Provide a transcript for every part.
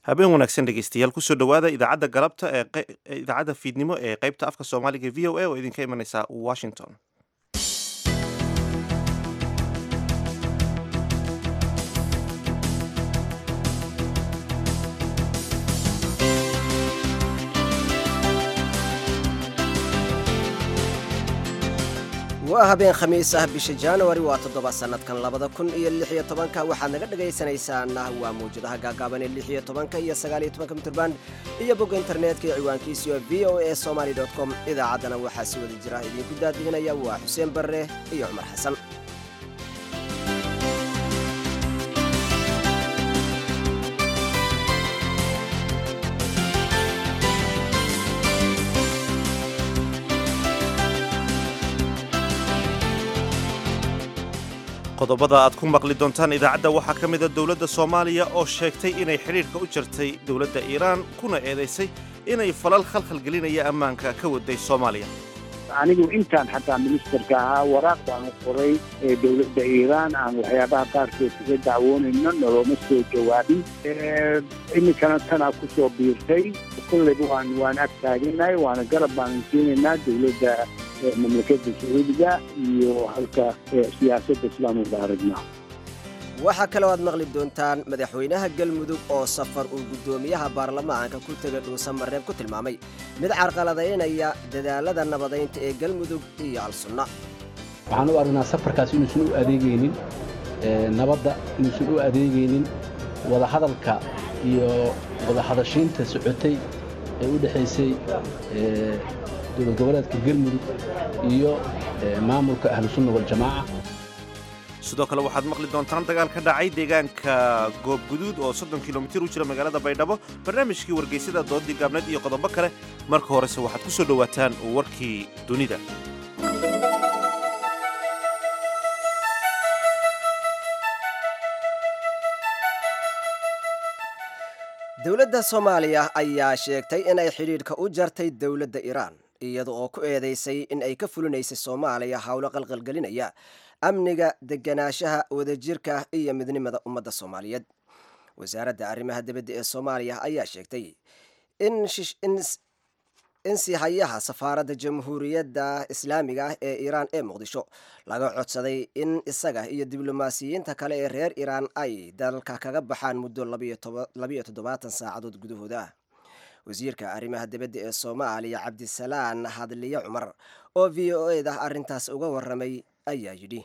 habeen wanaagsan dhegeystayaal kusoo dhowaada idaacadda galabta ee idaacadda fiidnimo ee qaybta afka soomaaliga v o a oo idinka imanaysa washington waa habeen khamiis ah bisha januari waa toddoba sannadkan labada kun iyo lix iyo tobanka waxaad naga dhegaysanaysaana waa mawjadaha gaagaaban ee lix iyo tobanka iyo sagaal iyo tobanka mitrband iyo bogga internetka ee ciwaankiisiyo v o a somaly com idaacaddana waxaa si wada jira idinku daadihinaya waa xuseen barre iyo cumar xasan qodobada aad ku maqli doontaan idaacadda waxaa ka mida dowladda soomaaliya oo sheegtay inay xidhiidhka u jartay dowladda iiraan kuna eedaysay inay falal khalkhalgelinaya ammaanka ka waday soomaaliya anigu intaan xataa ministerka ahaa waraaq baanu qoray ee dowladda iiraan aan waxyaabaha qaarkood kaga dacwoonayno nolooma soo jawaabin iminkana tanaa ku soo biirtay kolleyba waan waan ag taaganahay waana garab baanu siinaynaa dowladda mamlakadda sacuudiga iyo halka siyaasadda islaamka aragnaa waxaa kaloo aad maqli doontaan madaxweynaha galmudug oo safar uu guddoomiyaha baarlamaanka ku tegay dhuusamareeb ku tilmaamay mid carqaladaynaya dadaalada nabadaynta ee galmudug iyo al-sunna waxaan u aragnaa safarkaas inuusan u adeegaynin nabadda inuusan u adeegaynin wadahadalka iyo wadahadashiinta socotay ee u dhexaysay dowlad goboleedka galmudug iyo maamulka ahlusunna waljamaaca sidoo kale waxaad maqli doontaan dagaal ka dhacay deegaanka goobguduud oo soddon kilomitir u jira magaalada baydhabo barnaamijkii wargeysada doodii gaabneed iyo qodobo kale marka horese waxaad ku soo dhowaataan warkii dunida dowladda soomaaliya ayaa sheegtay inay xidhiidhka u jartay dowladda iiraan iyada oo ku eedaysay in ay ka fulinaysay soomaaliya howlo qalqalgelinaya amniga deganaanshaha wadajirka iyo midnimada ummadda soomaaliyeed wasaaradda arrimaha dibadda ee soomaaliya ayaa sheegtay in sihayaha safaaradda jamhuuriyadda islaamiga ah ee iiraan ee muqdisho laga codsaday in isaga iyo diblomaasiyiinta kale ee reer iiraan ay dalka kaga baxaan muddo labiyo toddobaatan saacadood gudahooda wasiirka arrimaha dibadda ee soomaaliya cabdisalaan hadliye cumar oo v o eda arrintaas uga waramay ayaa yidhi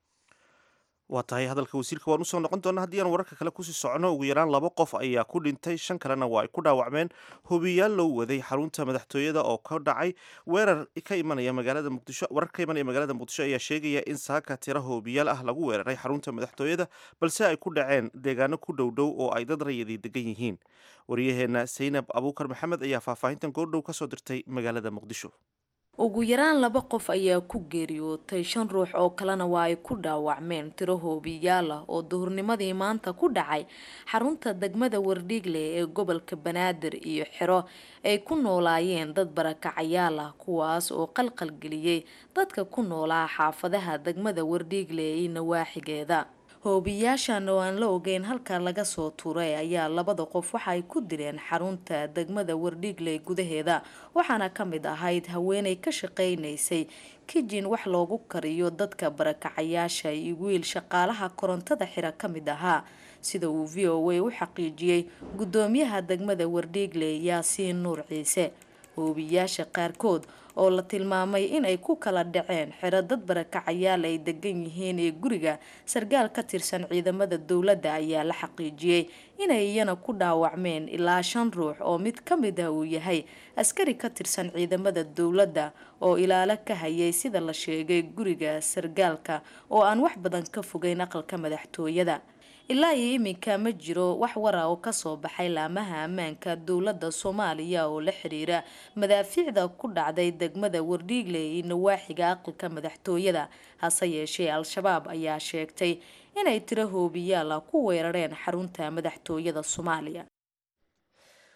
waa tahay hadalka wasiirka waan usoo noqon doona haddii aan wararka kale kusii socono ugu yaraan laba qof ayaa ku dhintay shan kalena waa ay ku dhaawacmeen hobiyaal loo waday xarunta madaxtooyada oo ka dhacay weerar ka imanaya magaalada muqdisho warar ka imanaya magaalada muqdisho ayaa sheegaya in saaka tira hobiyaal ah lagu weeraray xarunta madaxtooyada balse ay ku dhaceen deegaano ku dhow dhow oo ay dad rayadii degan yihiin waryaheena saynab abuukar maxamed ayaa faahfaahintan goordhow kasoo dirtay magaalada muqdisho ugu yaraan laba qof ayaa ku geeriyootay shan ruux oo kalena waa ay ku dhaawacmeen tiro hoobiyaal ah oo duhurnimadii maanta ku dhacay xarunta degmada wardhiigle ee gobolka banaadir iyo xero ay ku noolaayeen dad barakacayaal ah kuwaas oo qalqalgeliyey dadka ku noolaa xaafadaha degmada wardhiigle iyo nawaaxigeeda hoobiyaashan oo aan la ogeyn halka laga soo tuuray ayaa labada qof waxa ay ku dileen xarunta degmada wardhiigle gudaheeda waxaana ka mid ahayd haweenay ka shaqaynaysay kijin wax loogu kariyo dadka barakacayaasha iyo wiil shaqaalaha korontada xira ka mid ahaa sida uu v o a u xaqiijiyey guddoomiyaha degmada wardhiigle yaasiin nuur ciise hoobiyaasha qaarkood oo la tilmaamay in ay ku kala dhaceen xero dad barakacayaal ay degan yihiin ee guriga sarkaal ka tirsan ciidamada dowladda ayaa la xaqiijiyey inay iyana ku dhaawacmeen ilaa shan ruux oo mid ka mid ah uu yahay askari ka tirsan ciidamada dowladda oo ilaalo ka hayay sida la sheegay guriga sarkaalka oo aan wax badan ka fogeyn aqalka madaxtooyada ilaa iyo iminka ma jiro wax wara oo kasoo baxay laamaha ammaanka dowladda soomaaliya oo la xiriira madaafiicda ku dhacday degmada wardhiigle iyo nawaaxiga aqalka madaxtooyada hase yeeshee al-shabaab ayaa sheegtay inay tiro hoobiyaal ah ku weerareen xarunta madaxtooyada soomaaliya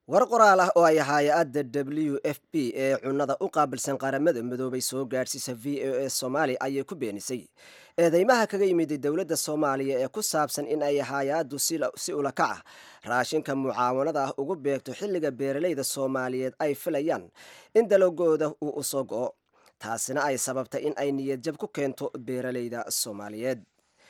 war qoraal ah oo ay hay-adda w f b ee cunnada u qaabilsan qaramada midoobay soo gaadhsiisa v o a soomaaliya ayay ku beenisay eedeymaha kaga yimid dowladda soomaaliya ee ku saabsan in ay hay-addu si ulakac ah raashinka mucaawanada ah ugu beegto xilliga beeralayda soomaaliyeed ay filayaan in dalagooda uu u soo go-o taasina ay sababtay in ay niyadjab ku keento beeralayda soomaaliyeed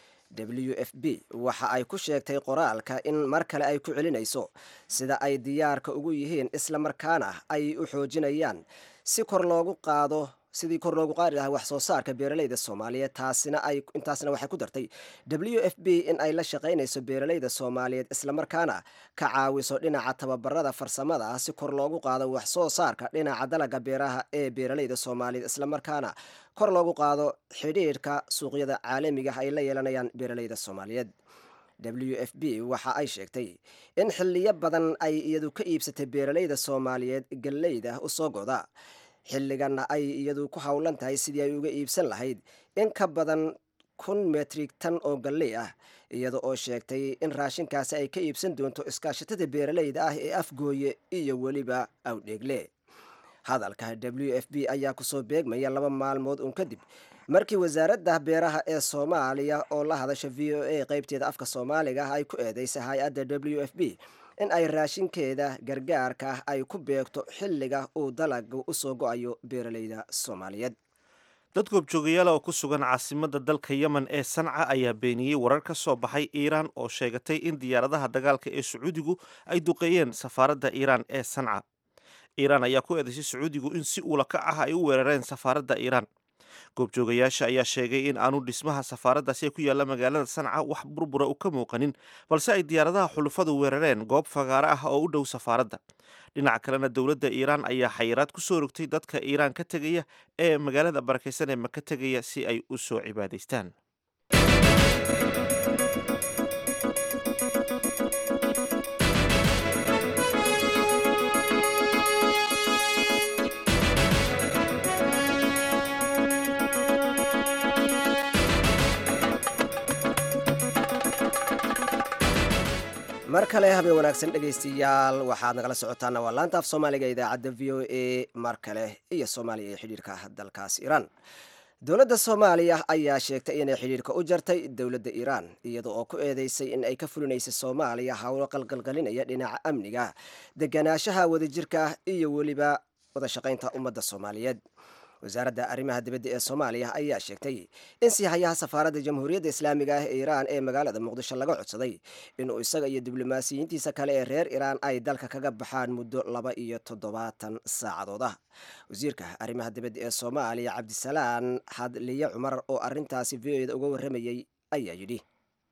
w f b waxa ay ku sheegtay qoraalka in mar kale ay ku celinayso sida ay diyaarka ugu yihiin islamarkaana ay u xoojinayaan si kor loogu qaado sidii kor loogu qaadi lahaa wax soo saarka beeralayda soomaaliyeed taasina ay intaasna waxay ku dartay w f b in ay la shaqaynayso beeralayda soomaaliyeed islamarkaana ka caawiso dhinaca tababarada farsamada ah si kor loogu qaado wax soo saarka dhinaca dalaga beeraha ee beeralayda soomaaliyeed islamarkaana kor loogu qaado xidhiidhka suuqyada caalamiga ay la yeelanayaan beeralayda soomaaliyeed w f b waxa ay sheegtay in xiliyo badan ay iyadu ka iibsatay beeralayda soomaaliyeed galleyda u soo goda xilliganna ay iyadu ku howlan tahay sidii ay uga iibsan lahayd in ka badan kun metrik tan oo galley ah iyada oo sheegtay in raashinkaasi ay ka iibsan doonto iskaashatada beeralayda ah ee afgooye iyo weliba awdheegle hadalka w f b ayaa kusoo beegmaya laba maalmood uun kadib markii wasaaradda beeraha ee soomaaliya oo la hadasha v o a qeybteeda afka soomaaliga ah ay ku eedeysay hay-adda w f b in ay raashinkeeda gargaarka ay ku beegto xilliga uu dalaga usoo go-ayo beeralayda soomaaliyeed dad goobjoogayaala oo ku sugan caasimadda dalka yemen ee sanca ayaa beeniyey warar ka soo baxay iiraan oo sheegatay in diyaaradaha dagaalka ee sacuudigu ay duqeeyeen safaaradda iiraan ee sanca iiraan ayaa ku eedaysay sacuudigu in si uulakac ah ay u weerareen safaaradda iiraan goobjoogayaasha ayaa sheegay in aanu dhismaha safaaraddaasi ee ku yaalla magaalada sanca wax burbura u ka muuqanin balse ay diyaaradaha xulufadu weerareen goob fagaare ah oo u dhow safaaradda dhinaca kalena dowladda iiraan ayaa xayiraad ku soo rogtay dadka iiraan ka tegaya ee magaalada barakaysan ee maka tegaya si ay u soo cibaadaystaan mar kale habeen wanaagsan dhegaystayaal waxaad nagala socotaana waa laanta af soomaaliga idaacadda v o a mar kale iyo soomaaliya ee xidhiirka dalkaas iiraan dowladda soomaaliya ayaa sheegtay inay xidhiirka u jartay dowladda iiraan iyada oo ku eedeysay in ay ka fulinaysay soomaaliya howlo qalqalqalinaya dhinaca amniga deganaanshaha wadajirka iyo weliba wada shaqaynta ummadda soomaaliyeed wasaaradda arrimaha dibadda ee soomaaliya ayaa sheegtay in siihayaha safaaradda jamhuuriyadda islaamiga ah ee iiraan ee magaalada muqdisho laga codsaday inuu isaga iyo diblomaasiyiintiisa kale ee reer iiraan ay dalka kaga baxaan muddo laba iyo toddobaatan saacadood ah wasiirka arrimaha dibadda ee soomaaliya cabdisalaan hadliye cumar oo arintaasi v o da uga warramayey ayaa yidhi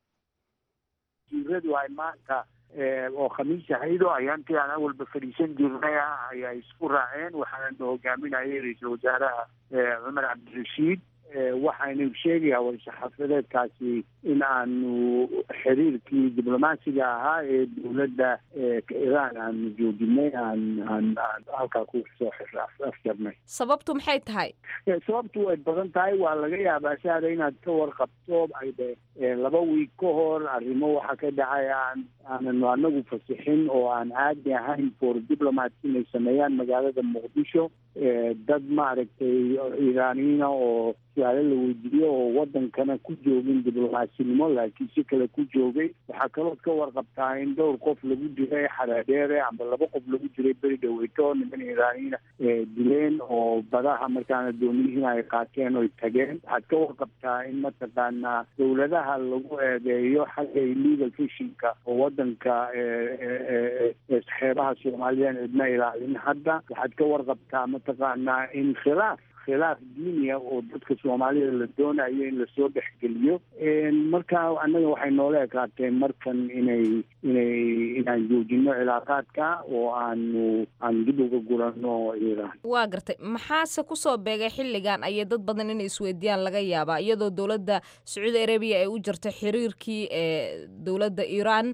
oo khamiis ahaydo ayaantii aan awalba fadhiisan jirnay ah ayaa isku raaceen waxaana hogaaminayay ra-iisul wasaaraha cumar cabdirashiid waxaynu sheegayaa war-saxaafadeedkaasi in aanu xiriirkii diblomaasiga ahaa ee dowladda iiraan aanu joojinay aan aan aan halkaa ku soo afjarnay sababtu maxay tahay sababtu way badan tahay waa laga yaabaa saada inaad ka warqabto ayde laba wiig ka hor arrimo waxaa ka dhacay aan aananu anagu fasixin oo aan caadi ahayn for diplomat inay sameeyaan magaalada muqdisho dad maaragtay iiraaniyiina oo su-aalo la weydiiyo oo wadankana ku joogin diblomasinimo laakiin si kale ku joogay waxaa kalood ka warqabtaa in dhowr qof lagu diray xadhaadheere amba laba qof lagu diray beri dhaweyto niman iiraaniyiina dileen oo badaha markaana dooniyihiina ay qaateen oy tageen waxaad ka warqabtaa in mataqaanaa dowladaha lagu eedeeyo xagga illegal fishinka oo wadanka xeebaha soomaaliyan cidna ilaalin hadda waxaad ka warqabtaa mataqaanaa in khilaaf khilaaf diiniya oo dadka soomaalida la doonayo in lasoo dhexgeliyo marka annaga waxay noola ekaateen markan inay inay inaan joojino cilaaqaadka oo aanu aan dib uga gurano iiraan waa gartay maxaase kusoo beegay xilligan ayay dad badan inay isweydiiyaan laga yaabaa iyadoo dowladda sacuudi arabiya ay u jirtay xiriirkii ee dowladda iiraan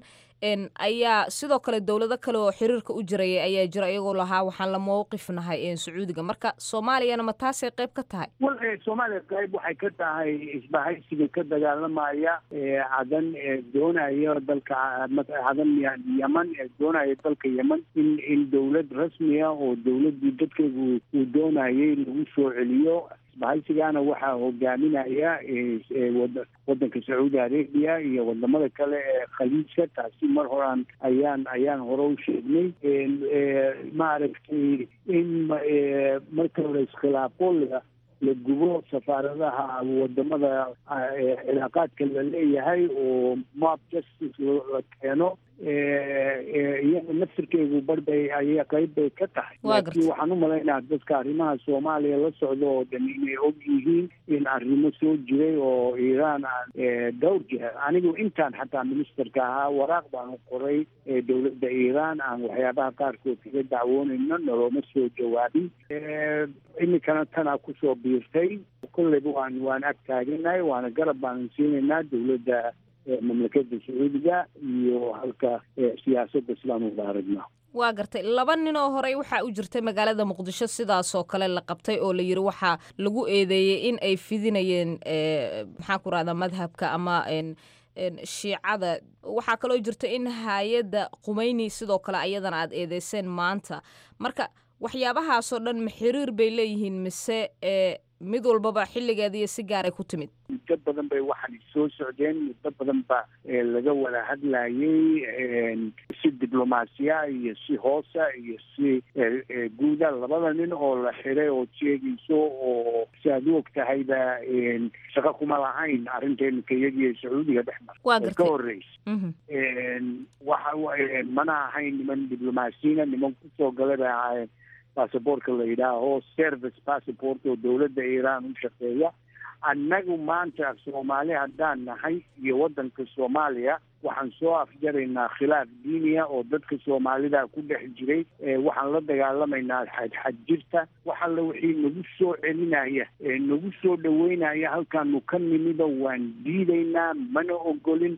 ayaa sidoo kale dowlado kale oo xiriirka u jiraya ayaa jira iyagoo lahaa waxaan la mowqif nahay sacuudiga marka soomaaliyana ma taasay qayb ka tahay wal soomaaliya qayb waxay ka tahay isbahaysiga ka dagaalamaya cadan doonaya dalka cadan yeman doonaya dalka yeman in in dowlad rasmiya oo dowladii dadkeegu uu doonayay lagu soo celiyo isbahaysigana waxaa hogaaminaya wadanka sacuudi arabia iyo wadamada kale ee khaliijka taasi mar horaan ayaan ayaan hore u sheegnay maaragtay in marka hore iskhilaafo la la gubo safaaradaha wadamada cilaaqaadka la leeyahay oo mob justice la keeno iyada naftirkeegu barbay aya qayb bay ka tahay laakiin waxaan u malaynaa dadka arrimaha soomaaliya la socda oo dhan inay og yihiin in arrimo soo jiray oo iiraan aan dhowr jiha anigu intaan xataa ministerka ahaa waraaq baan qoray dowladda iiraan aan waxyaabaha qaarkood kaga dacwoonayno noloma soo jawaabin iminkana tanaa kusoo biirtay kolleyba waan waan ag taaganahay waana garab baanan siinaynaa dowladda mamlakada sacuudiga iyo halka siyaasadda sidaan uga aragnaa waa gartay laba nin oo horey waxaa u jirtay magaalada muqdisho sidaasoo kale la qabtay oo la yiri waxaa lagu eedeeyey in ay fidinayeen maxaan ku rahdaa madhabka ama shiicada waxaa kaloo jirta in hay-adda qumeyni sidoo kale ayadana aad eedeyseen maanta marka waxyaabahaasoo dhan ma xiriir bay leeyihiin mise mid walbaba xilligeeda iyo si gaaray ku timid muddo badan bay waxaan soo socdeen muddo badan ba laga wada hadlayay si diblomaasiya iyo si hoosa iyo si guuda labada nin oo la xiray oo sheegayso oo si aad u og tahayba shaqo kuma lahayn arrinta iminka iyagiyo sacuudiga dhex mar ka horreysa waxa mana ahayn niman diblomaasiyiina niman kusoo galay bay ahaayeen basabortka la yidhaaho service passport oo dowladda iiraan u shaqeeya annagu maanta soomaali haddaan nahay iyo waddanka soomaaliya waxaan soo afjaraynaa khilaaf diiniya oo dadka soomaalida ku dhex jiray waxaan la dagaalamaynaa xadxad jirta wax alle wixii nagu soo celinaya nagu soo dhaweynaya halkaanu ka nimido waan diidaynaa mana ogolin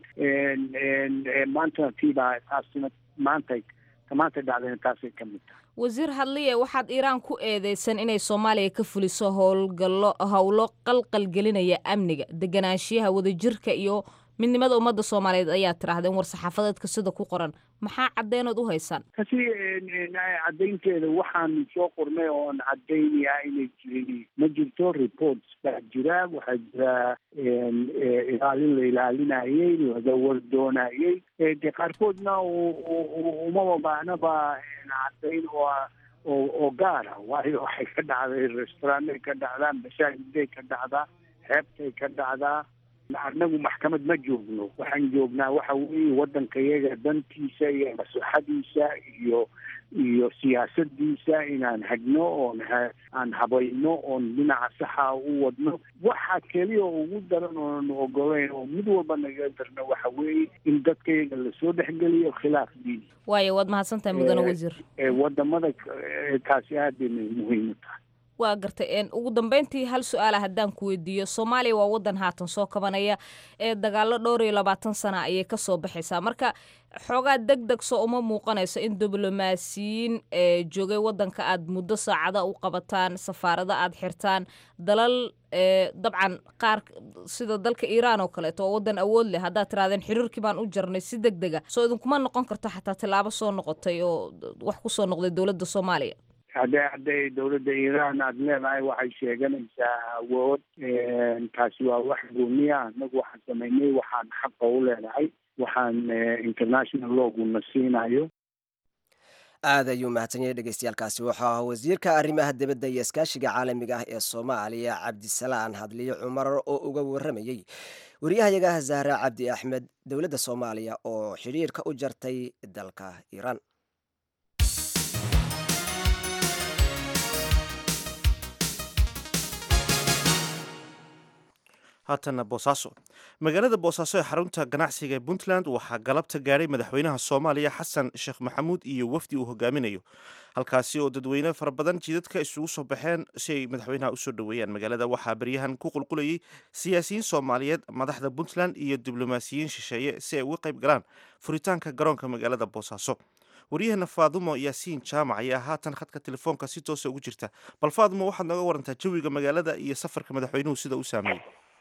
maanta tiibaa taasina maanta maanta dhacdayna taasay ka mid tahay wasiir hadliye waxaad iiraan ku eedeysan inay soomaaliya ka fuliso howlgallo howlo qalqal gelinaya amniga deganaanshiyaha wadajirka iyo midnimada ummadda soomaaliyeed ayaa tidhaahdeen war saxaafadeedka sida ku qoran maxaa cadeynood u haysaan kasi caddaynteeda waxaan soo qornay oon caddaynaya inay jirin ma jirto reports baa jira waxaa jira ilaalin la ilaalinayay laga wardoonayay de qaarkoodna umaba baahnaba caddayn oo oo oo gaara waayo waxay ka dhacday restaurantay ka dhacdaa masaajiday ka dhacdaa xeebtay ka dhacdaa annagu maxkamad ma joogno waxaan joognaa waxa weeye waddanka iyaga dantiisa iyo maslaxadiisa iyo iyo siyaasadiisa inaan hagno oon aan habayno oon dhinaca saxa u wadno waxa keliya ugu daran oonan ogolayn oo mid walba naga darno waxa weeye in dadka iyaga lasoo dhexgeliyo khilaaf diini waayo waad mahadsantahay mudane wasiir wadamada taasi aad bay muhiim u tahay waa gartay ugu dambeyntii hal su-aala haddaan ku weydiiyo soomaaliya waa waddan haatan soo kabanaya ee dagaalo dhowr iyo labaatan sana ayay kasoo baxaysaa marka xoogaa deg deg soo uma muuqanayso in diblomaasiyiin joogay waddanka aad muddo saacada u qabataan safaarado aad xirtaan dalal dabcan qaar sida dalka iiraan oo kaleeto oo waddan awood leh haddaad tirahdeen xiriirkii baan u jarnay si deg dega soo idinkuma noqon karto xataa tilaabo soo noqotay oo wax kusoo noqday dowladda soomaaliya hadday hadday dowladda iiraan aada leedahay waxay sheeganaysaa awood taasi waa wax gooniya annagu waxaan samaynay waxaan xaqa u leenahay waxaan international loguna siinayo aad ayuu mahadsanyahay dhegeystayaaalkaasi wuxuu ahaa wasiirka arrimaha dibadda iyo iskaashiga caalamiga ah ee soomaaliya cabdisalaan hadliyo cumar oo uga waramayey wariyahayaga zahra cabdi axmed dowladda soomaaliya oo xidhiirka u jartay dalka iiraan haatana boosaaso magaalada boosaaso ee xarunta ganacsiga ee puntland waxaa galabta gaadhay madaxweynaha soomaaliya xasan sheekh maxamuud iyo wafdi uu hogaaminayo halkaasi oo dadweyne fara badan jidadka isugu soo baxeen si ay madaxweynaha usoo dhoweeyaan magaalada waxaa beryahan ku qulqulayay siyaasiyiin soomaaliyeed madaxda puntland iyo diblomaasiyiin shisheeye si ay uga qayb galaan furitaanka garoonka magaalada boosaaso waryaheena faadumo yaasiin jaamac ayaa haatan khadka telefoonka si toosa ugu jirta bal faadumo waxaad nooga warantaa jawiga magaalada iyo safarka madaxweynuhu sida u saameeyey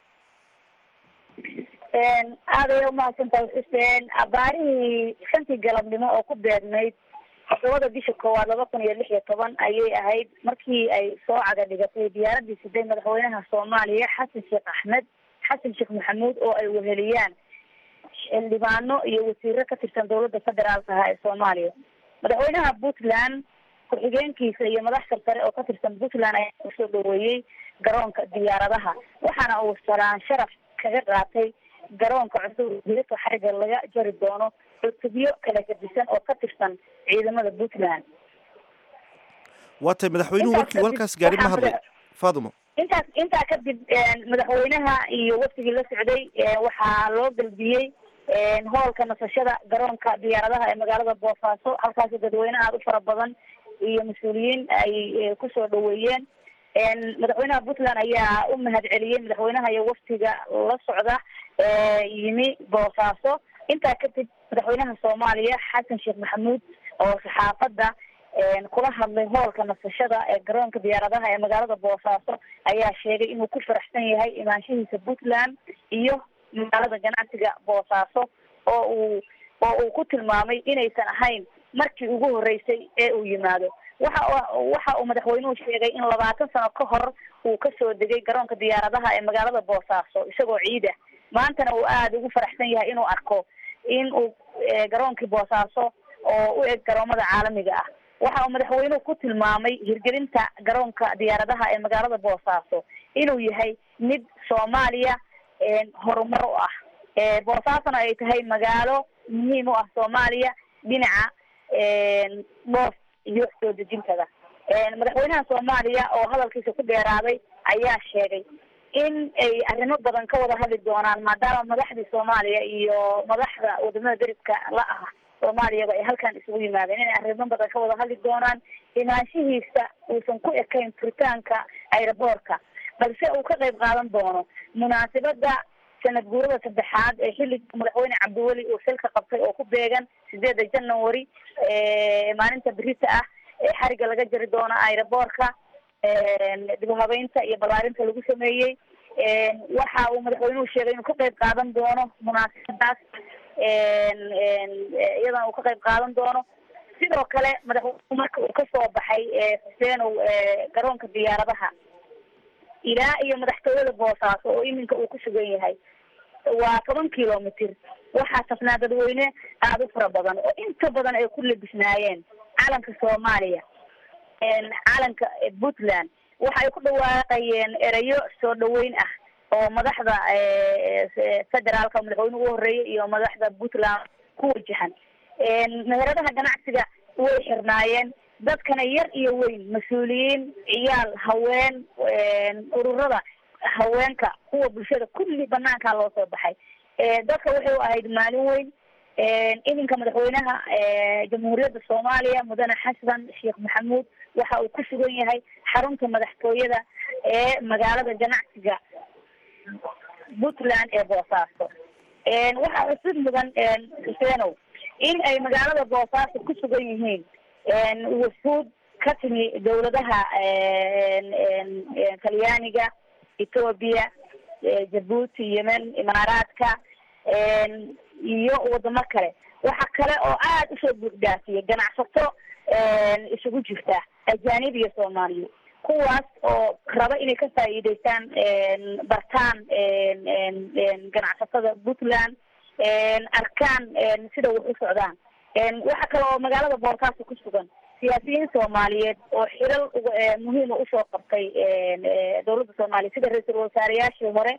aad ayay umahadsantahay xuseen abaarihii shantii galabnimo oo ku beegnayd todobada bisha koowaad laba kun iyo lix iyo toban ayay ahayd markii ay soo caga dhigatay diyaaradii siday madaxweynaha soomaaliya xasan sheekh axmed xasan sheekh maxamuud oo ay weheliyaan xildhibaano iyo wasiiro ka tirsan dowladda federaalka ah ee soomaaliya madaxweynaha puntland ku-xigeenkiisa iyo madax sarsare oo ka tirsan puntland ayaa kusoo dhaweeyey garoonka diyaaradaha waxaana uu salaan sharaf kaga qaatay garoonka cusub hilibka xariga laga jari doono cutubyo kala gadisan oo ka tirsan ciidamada puntland waa tay madaxweynuhu markii halkaas gaari ma hadlay faadumo intaas intaa kadib madaxweynaha iyo waftigii la socday waxaa loo galbiyey hoolka nasashada garoonka diyaaradaha ee magaalada boosaaso halkaasi dadweyne aada u fara badan iyo mas-uuliyiin ay kusoo dhaweeyeen madaxweynaha puntland ayaa u mahad celiyey madaxweynaha iyo waftiga la socda yimi boosaaso intaa kadib madaxweynaha soomaaliya xasan sheekh maxamuud oo saxaafadda kula hadlay hoolka nasashada ee garoonka diyaaradaha ee magaalada boosaaso ayaa sheegay inuu ku faraxsan yahay imaanshihiisa puntland iyo magaalada ganacsiga boosaaso oo uu oo uu ku tilmaamay inaysan ahayn markii ugu horeysay ee uu yimaado waxa waxa uu madaxweynuhu sheegay in labaatan sano ka hor uu kasoo degay garoonka diyaaradaha ee magaalada boosaaso isagoo ciid ah maantana uu aada ugu faraxsan yahay inuu arko in uu garoonkii boosaaso oo u eg garoomada caalamiga ah waxa uu madaxweynuhu ku tilmaamay hirgelinta garoonka diyaaradaha ee magaalada boosaaso inuu yahay mid soomaaliya horumar u ah boosaasona ay tahay magaalo muhiim u ah soomaaliya dhinaca dhoof iyo soo dejintada madaxweynaha soomaaliya oo hadalkiisa ku dheeraaday ayaa sheegay in ay arrimo badan ka wada hadli doonaan maadaama madaxdii soomaaliya iyo madaxda wadamada deribka la ah soomaaliyaba ay halkan isugu yimaadeen inay arrimo badan ka wada hadli doonaan imaanshihiisa uusan ku ekayn furitaanka aeroboortka balse uu ka qayb qaadan doono munaasabada sanad guurada saddexaad ee xilliga madaxweyne cabdiweli uu xilka qabtay oo ku beegan sideeda january maalinta berita ah ee xariga laga jari doono aeroboortka dib u habeynta iyo ballaarinta lagu sameeyey waxa uu madaxweynuhu sheegay inuu ka qayb qaadan doono munaasabadaas iyadana uu ka qayb qaadan doono sidoo kale madaxweynuhu marka uu kasoo baxay xuseenow garoonka diyaaradaha ilaa iyo madaxtooyada boosaaso oo iminka uu ku sugan yahay waa toban kilomitr waxaa safnaa dadweyne aada u fara badan oo inta badan ay ku labisnaayeen calanka soomaaliya calanka puntland waxa ay ku dhawaaqayeen erayo soo dhaweyn ah oo madaxda federaalka madaxweyne ugu horeeyay iyo madaxda puntland ku wajahan meheradaha ganacsiga way xirnaayeen dadkana yar iyo weyn mas-uuliyiin ciyaal haween ururada haweenka kuwa bulshada kulli banaankaa loo soo baxay dadka waxay u ahayd maalin weyn iminka madaxweynaha jamhuuriyadda soomaaliya mudane xasan sheekh maxamuud waxa uu ku sugan yahay xarunta madaxtooyada ee magaalada ganacsiga puntland ee boosaaso waxaa cusub mudan xuseenow in ay magaalada boosaaso ku sugan yihiin wufuud ka timi dawladaha talyaaniga ethoobia jabuuti yemen imaaraadka iyo wadamo kale waxa kale oo aada usoo buuxdaafiyay ganacsato isugu jirta ajaanib iyo soomaaliya kuwaas oo raba inay ka faa'iideystaan bartaan ganacsatada puntland arkaan sida wax u socdaan waxa kale oo magaalada boosaaso ku sugan siyaasiyiin soomaaliyeed oo xilal muhiima usoo qabtay dawladda soomaaliya sida ra-iisul wasaareyaashii hore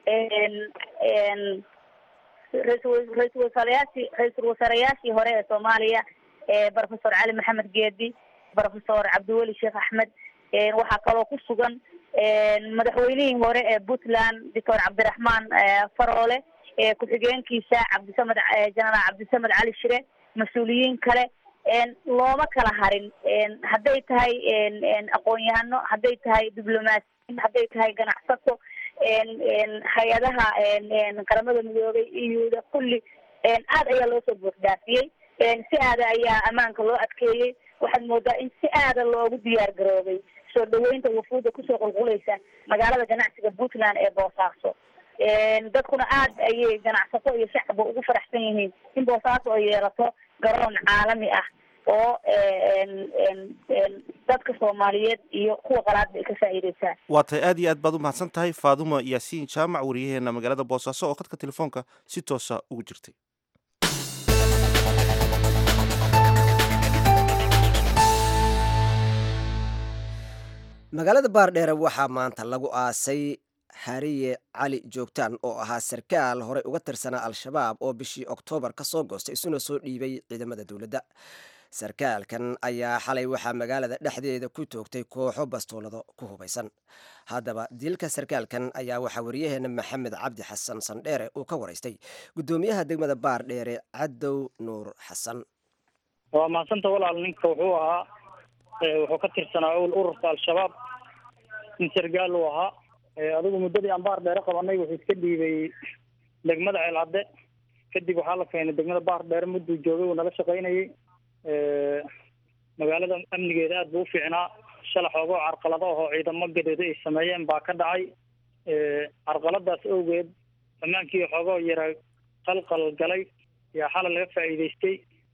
raisal ra-isul wasaareyaashii ra-iisul wasaareyaashii hore ee soomaaliya professor cali maxamed geedi professor cabdiweli sheekh axmed waxaa kaloo ku sugan madaxweynihii hore ee puntland doctor cabdiraxmaan faroole ku-xigeenkiisa cabdisamed jenaraal cabdisamed cali shire mas-uuliyiin kale looma kala harin hadday tahay aqoon-yahano hadday tahay diblomaasiyiin hadday tahay ganacsato hay-adaha qaramada midoobay iyuda kulli aad ayaa loo soo buuxdaafiyey si aada ayaa ammaanka loo adkeeyey waxaad moodaa in si aada loogu diyaar garoobay soo dhaweynta wafuudda kusoo qulqulaysa magaalada ganacsiga puntland ee boosaaso dadkuna aad ayay ganacsato iyo shacabba ugu faraxsan yihiin in boosaaso ay yeelato garoon caalami ah oo dadka soomaaliyeed iyo kuwa qalaadba ay ka faa'iideysaan waa tahay aad iyo aad baad u mahadsan tahay faaduma yaasiin jaamac wariyaheena magaalada boosaaso oo khadka telefoonka si toosa ugu jirtay magaalada baardheere waxaa maanta lagu aasay hariye cali joogtaan oo ahaa sarkaal horey uga tirsanaa al-shabaab oo bishii oktoobar ka soo goostay isuna soo dhiibay ciidamada dowladda sarkaalkan ayaa xalay waxaa magaalada dhexdeeda ku toogtay kooxo bastoolado ku hubaysan haddaba dilka sarkaalkan ayaa waxaa wariyaheena maxamed cabdi xasan sandheere uu ka waraystay guddoomiyaha degmada baardheere cadow nuur xasan waa mahadsanta walaal ninka wuxuu ahaa wuxuu ka tirsanaa owl ururka al-shabaab nin sargaal uu ahaa adigu muddadii aan baar dheere qabanay wuxuu iska dhiibay degmada ceelcadde kadib waxaa la keenay degmada baar dheere mudduu joogay uu nala shaqaynayay magaalada amnigeeda aad buu u fiicnaa shala xoogoo carqalado ahoo ciidamo gadeeda ay sameeyeen baa ka dhacay carqaladaas awgeed ammaankii xoogoo yara qalqal galay yaa xalay laga faa'iidaystay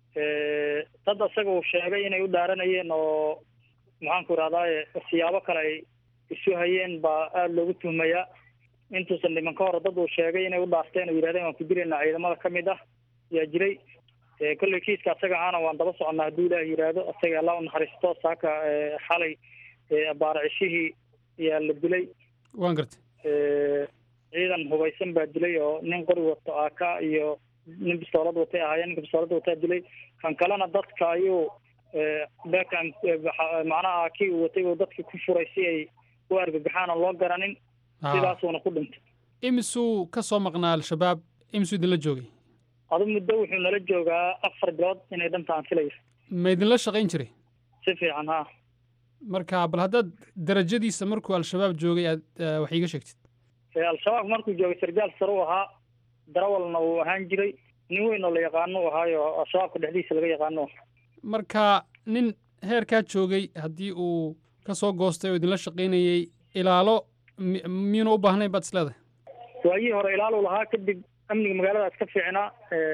dad isaga uu sheegay inay u dhaaranayeen oo maxaanku irahdaye siyaabo kale ay isu hayeen baa aada loogu tuhmayaa intuusan dhiman ka hore dad uu sheegay inay u dhaarteen oo yidhahdeen waan ku dilaynaa ciidamada ka mid ah yaa jiray kolley kiiska asaga ahaana waan daba soconnaa hadduu ilaah yidhaahdo asaga alla u naxariisto saaka xalay abaaracishihii yaa la dilay waan gartay ciidan hubaysan baa dilay oo nin qori wato aaka iyo nin bistoolad watay ahaayeen ninka bistoolada wataa dilay kan kalena dadka ayuu bekan macnaha kii uu watay uu dadka ku furay si ay u argagaxaan oo loo garanin sidaasuuna ku dhintay imisuu ka soo maqnaa al-shabaab imisuu idinla joogay adu muddo wuxuu nala joogaa afar bilood inay dhantaan filayo ma idinla shaqayn jiray si fiican ha marka bal haddaad darajadiisa markuu al-shabaab joogay aad wax iiga sheegtid al-shabaab markuu joogay sargaal sare u ahaa darawalna uu ahaan jiray nin weyn oo la yaqaano u ahaayo al-shabaabka dhexdiisa laga yaqaano marka nin heerkaa joogay haddii uu ka soo goostay oo idinla shaqaynayey ilaalo miyuuna u baahnayn baad isleedahay waagii hore ilaaluu lahaa kadib amniga magaalada iska fiicnaa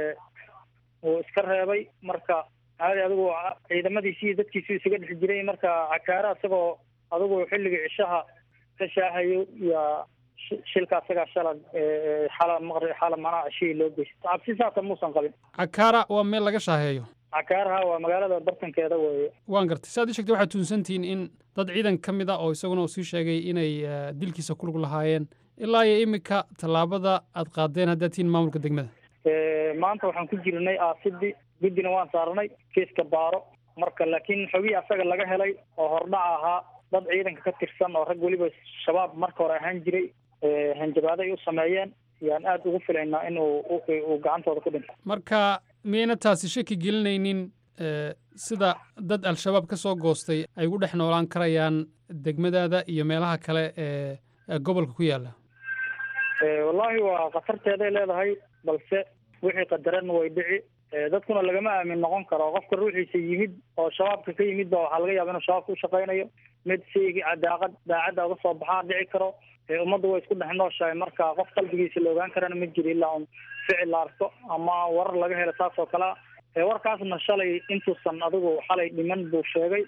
uu iska reebay marka caadi adigu ciidamadiisi iyo dadkiisu isaga dhex jiray marka cakaare isagoo adigu xilligii cishaha ka shaahayo yaa shilka asagaa shala xala maqri xala macnaha cishihii loo geystay cabsi saasa muusan qabin cakaara waa meel laga shaaheeyo cakaaraha waa magaalada bartankeeda weeye waan gartay saad ii sheegtay waxaad tuunsantihiin in dad ciidan ka mid a oo isaguna uu sii sheegay inay dilkiisa ku lug lahaayeen ilaa iyo iminka tallaabada aad qaadeen haddaad tihiin maamulka degmada maanta waxaan ku jirnay aasidii guddina waan saarnay kiiska baaro marka laakiin xogii asaga laga helay oo hordhaca ahaa dad ciidanka ka tirsan oo rag weliba shabaab marka hore ahaan jiray hanjabaado ay u sameeyeen yaan aada ugu filaynaa in uu uu gacantooda ku dhinto marka miyayna taasi shaki gelinaynin sida dad al-shabaab ka soo goostay ay ugu dhex noolaan karayaan degmadaada iyo meelaha kale ee gobolka ku yaalla wallaahi waa khatarteeday leedahay balse wixii qadaran way dhici dadkuna lagama aamin noqon karo qofka ruuxiisa yimid oo shabaabka ka yimid ba waxaa laga yaaba inuu shabaabka u shaqaynayo mid shaygii daaqad daacadda uga soo baxaa dhici karo ummadda way isku dhex nooshahay marka qof qalbigiisa la ogaan karana ma jiro ilaa un ficil la arko ama warar laga helo saas oo kalea warkaasna shalay intuusan adigu xalay dhiman buu sheegay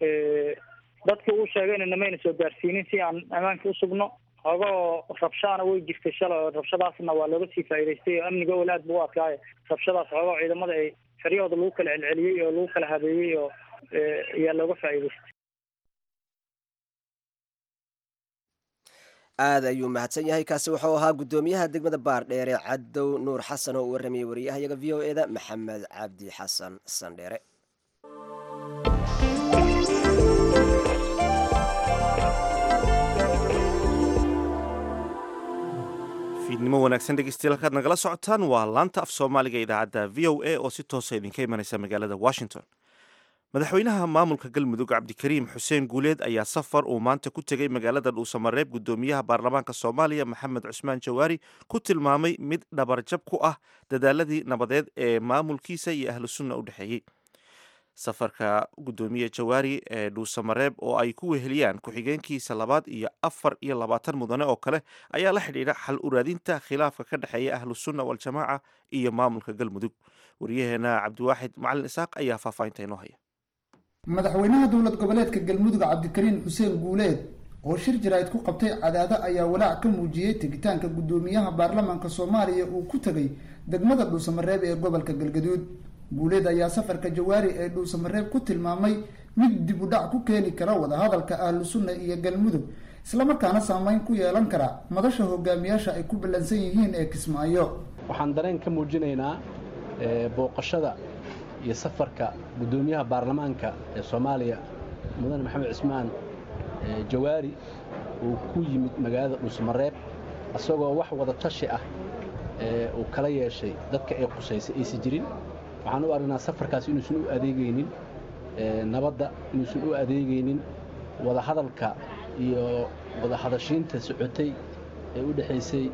dadka uu sheegayna namayna soo gaarsiinin si aan ammaanka usugno ogoo rabshaana way jirtay shalay oo rabshadaasna waa looga sii faa'iidaystay oo amniga owel aad buu u adkaayo rabshadaas ogoo ciidamada ay xeryahooda lagu kala celceliyey oo lagu kala habeeyey oo ayaa looga faa'iidaystay aad ayuu mahadsan yahay kaasi wuxuu ahaa guddoomiyaha degmada baardheere cadow nuur xasan oo u warramayay wariyahayaga v o e da maxamed cabdi xasan sandheere fiidnimo wanaagsan dhegeystayaal halkaad nagala socotaan waa laanta af soomaaliga idaacadda v o a oo si toosa idinka imanaysa magaalada washington madaxweynaha maamulka galmudug cabdikariim xuseen guuleed ayaa safar uu maanta ku tegey magaalada dhuusamareeb gudoomiyaha baarlamaanka soomaaliya maxamed cusmaan jawaari ku tilmaamay mid dhabarjab ku ah dadaaladii nabadeed ee maamulkiisa iyo ahlu sunna u dhexeeyey safarka gudoomiye jawaari ee dhuusamareeb oo ay ku weheliyaan ku-xigeenkiisa labaad iyo afar iyo labaatan mudane oo kale ayaa la xidhiidha xal uraadinta khilaafka ka dhexeeya ahlu sunna waljamaaca iyo maamulka galmudug waryaheena cabdiwaaxid macalin isaaq ayaa faahfaahinta inoo haya madaxweynaha dowlad goboleedka galmudug cabdikariin xuseen guuleed oo shir jaraa'id ku qabtay cadaado ayaa walaac ka muujiyey tegitaanka guddoomiyaha baarlamaanka soomaaliya uu ku tegay degmada dhuusamareeb ee gobolka galgaduud guuleed ayaa safarka jawaari ee dhuusamareeb ku tilmaamay mid dib u dhac ku keeni kara wadahadalka ahlu sunna iyo galmudug islamarkaana saameyn ku yeelan kara madasha hogaamiyaasha ay ku ballansan yihiin ee kismaayo waxaan dareen ka muujinaynaa booqashada iyo safarka guddoomiyaha baarlamaanka ee soomaaliya mudane maxamed cismaan jawaari uu ku yimid magaalada dhuusamareeb isagoo wax wada tashi ah uu kala yeeshay dadka ay qusaysay aysan jirin waxaan u aragnaa safarkaas inuusan u adeegaynin nabadda inuusan u adeegaynin wadahadalka iyo wadahadashiinta socotay ee u dhexaysay